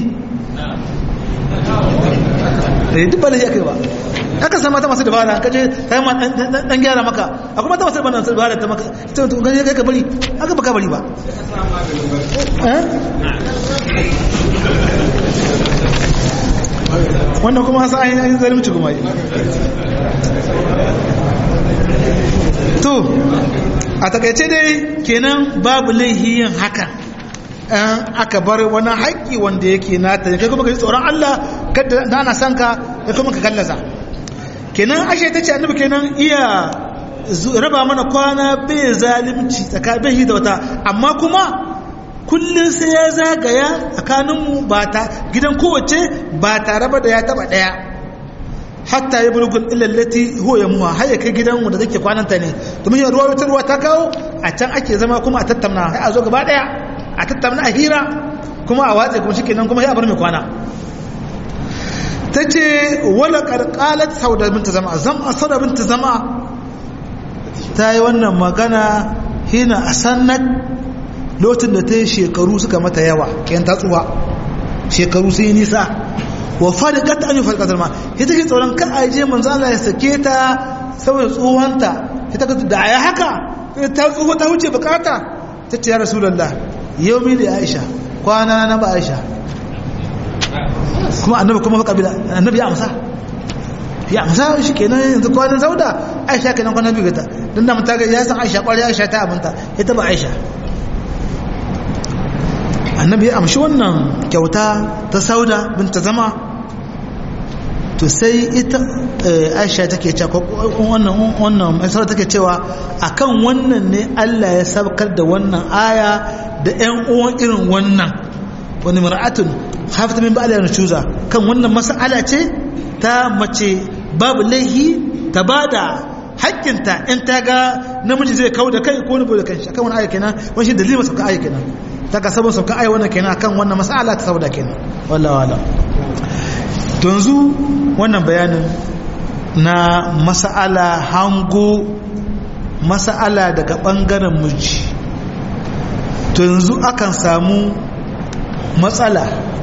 da duk ba ya kai ba aka san mata masu dabara ka je kai ma dan gyara maka akwai mata masu dabara dabara ta maka ita to gani kai ka bari aka baka bari ba wannan kuma hasa an yi zalimci kuma yi to a takaice dai kenan babu laihiyin hakan an aka bar wani haƙƙi wanda yake nata ne kai kuma ka ji tsoron Allah kada da ana son ka kai kuma ka kallaza kenan ashe ta ce annabi kenan iya raba mana kwana bai zalimci tsakanin da wata amma kuma kullum sai ya zagaya tsakaninmu ba ta gidan kowace ba tare ba da ya taba ɗaya hatta ya bulugul illallati huwa ya muha har ya kai gidan wanda take kwananta ne domin ruwa wata ruwa ta kawo a can ake zama kuma a tattauna sai a zo gaba daya a tattauna a hira kuma a watse kuma shikenan kuma ya bar mai kwana tace wala qarqalat sauda binta zama zama sauda binta zama ta yi wannan magana hina asannat lokacin da ta yi shekaru suka mata yawa kayan tatsuwa shekaru sai nisa wa fariqat an yufariqat ma ita ke tsoron kan aje manzo Allah ya sake ta saboda tsohonta ita ka da ya haka ta tsoho ta huce bukata ta ce ya rasulullah yau mi da Aisha kwana na ba Aisha kuma annabi kuma kabila annabi ya amsa ya amsa shi kenan yanzu kwanan sauda Aisha kenan kwanan biyu ta dan da mutaga ya san Aisha kwari Aisha ta abinta ita ba Aisha annabi ya amshi wannan kyauta ta sauda binta zama to sai ita aisha take cewa wannan wannan sauda take cewa akan wannan ne Allah ya sabkar da wannan aya da ƴan uwan irin wannan wani mar'atun hafta min ba'da nusuza kan wannan mas'ala ce ta mace babu laihi ta bada hakkinta in ta ga namiji zai kawo da kai ko ni da kanshi akan wani aya kenan wani shi dalilin sauka aya kenan ta ka sabon sauka aya wannan kenan akan wannan mas'ala ta saboda kenan wallahi wala to yanzu wannan bayanin na mas'ala hango mas'ala daga bangaren miji to yanzu akan samu matsala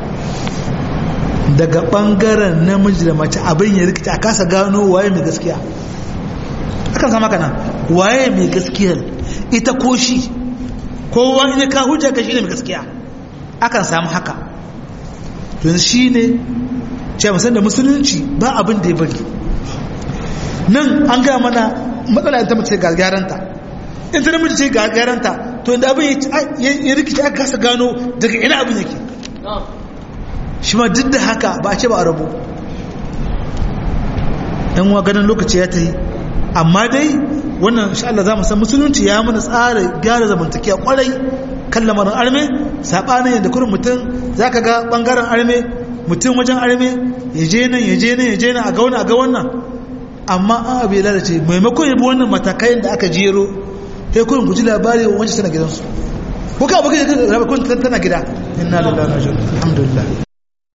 daga bangaren namiji da mace abin ya rikita a kasa gano waye mai gaskiya akan sama kana waye mai gaskiyar ita ko shi kowa in ya ka hujja ka shi ne mai gaskiya akan samu haka don shi ne ce musan da musulunci ba abin da ya bari nan an gaya mana matsala ta mace ga gyaranta in ta namiji ce ga gyaranta to inda abin ya rikici aka kasa gano daga ina abin yake shi ma duk da haka ba a ce ba a rabu yan wa ganin lokaci ya ta yi amma dai wannan insha Allah za mu san musulunci ya mana tsara gyara zamantakiya kwarai kan lamarin arme sabanin yadda kurin mutum zaka ga bangaren arme mutum wajen arme ya je nan ya je nan ya je nan a ga wannan a ga wannan amma an abu ya lalace maimakon ya bi wannan matakai da aka jero sai kurin guji labari wancan tana gidansu ko ka abokan kun tana gida inna lillahi wa inna ilaihi alhamdulillah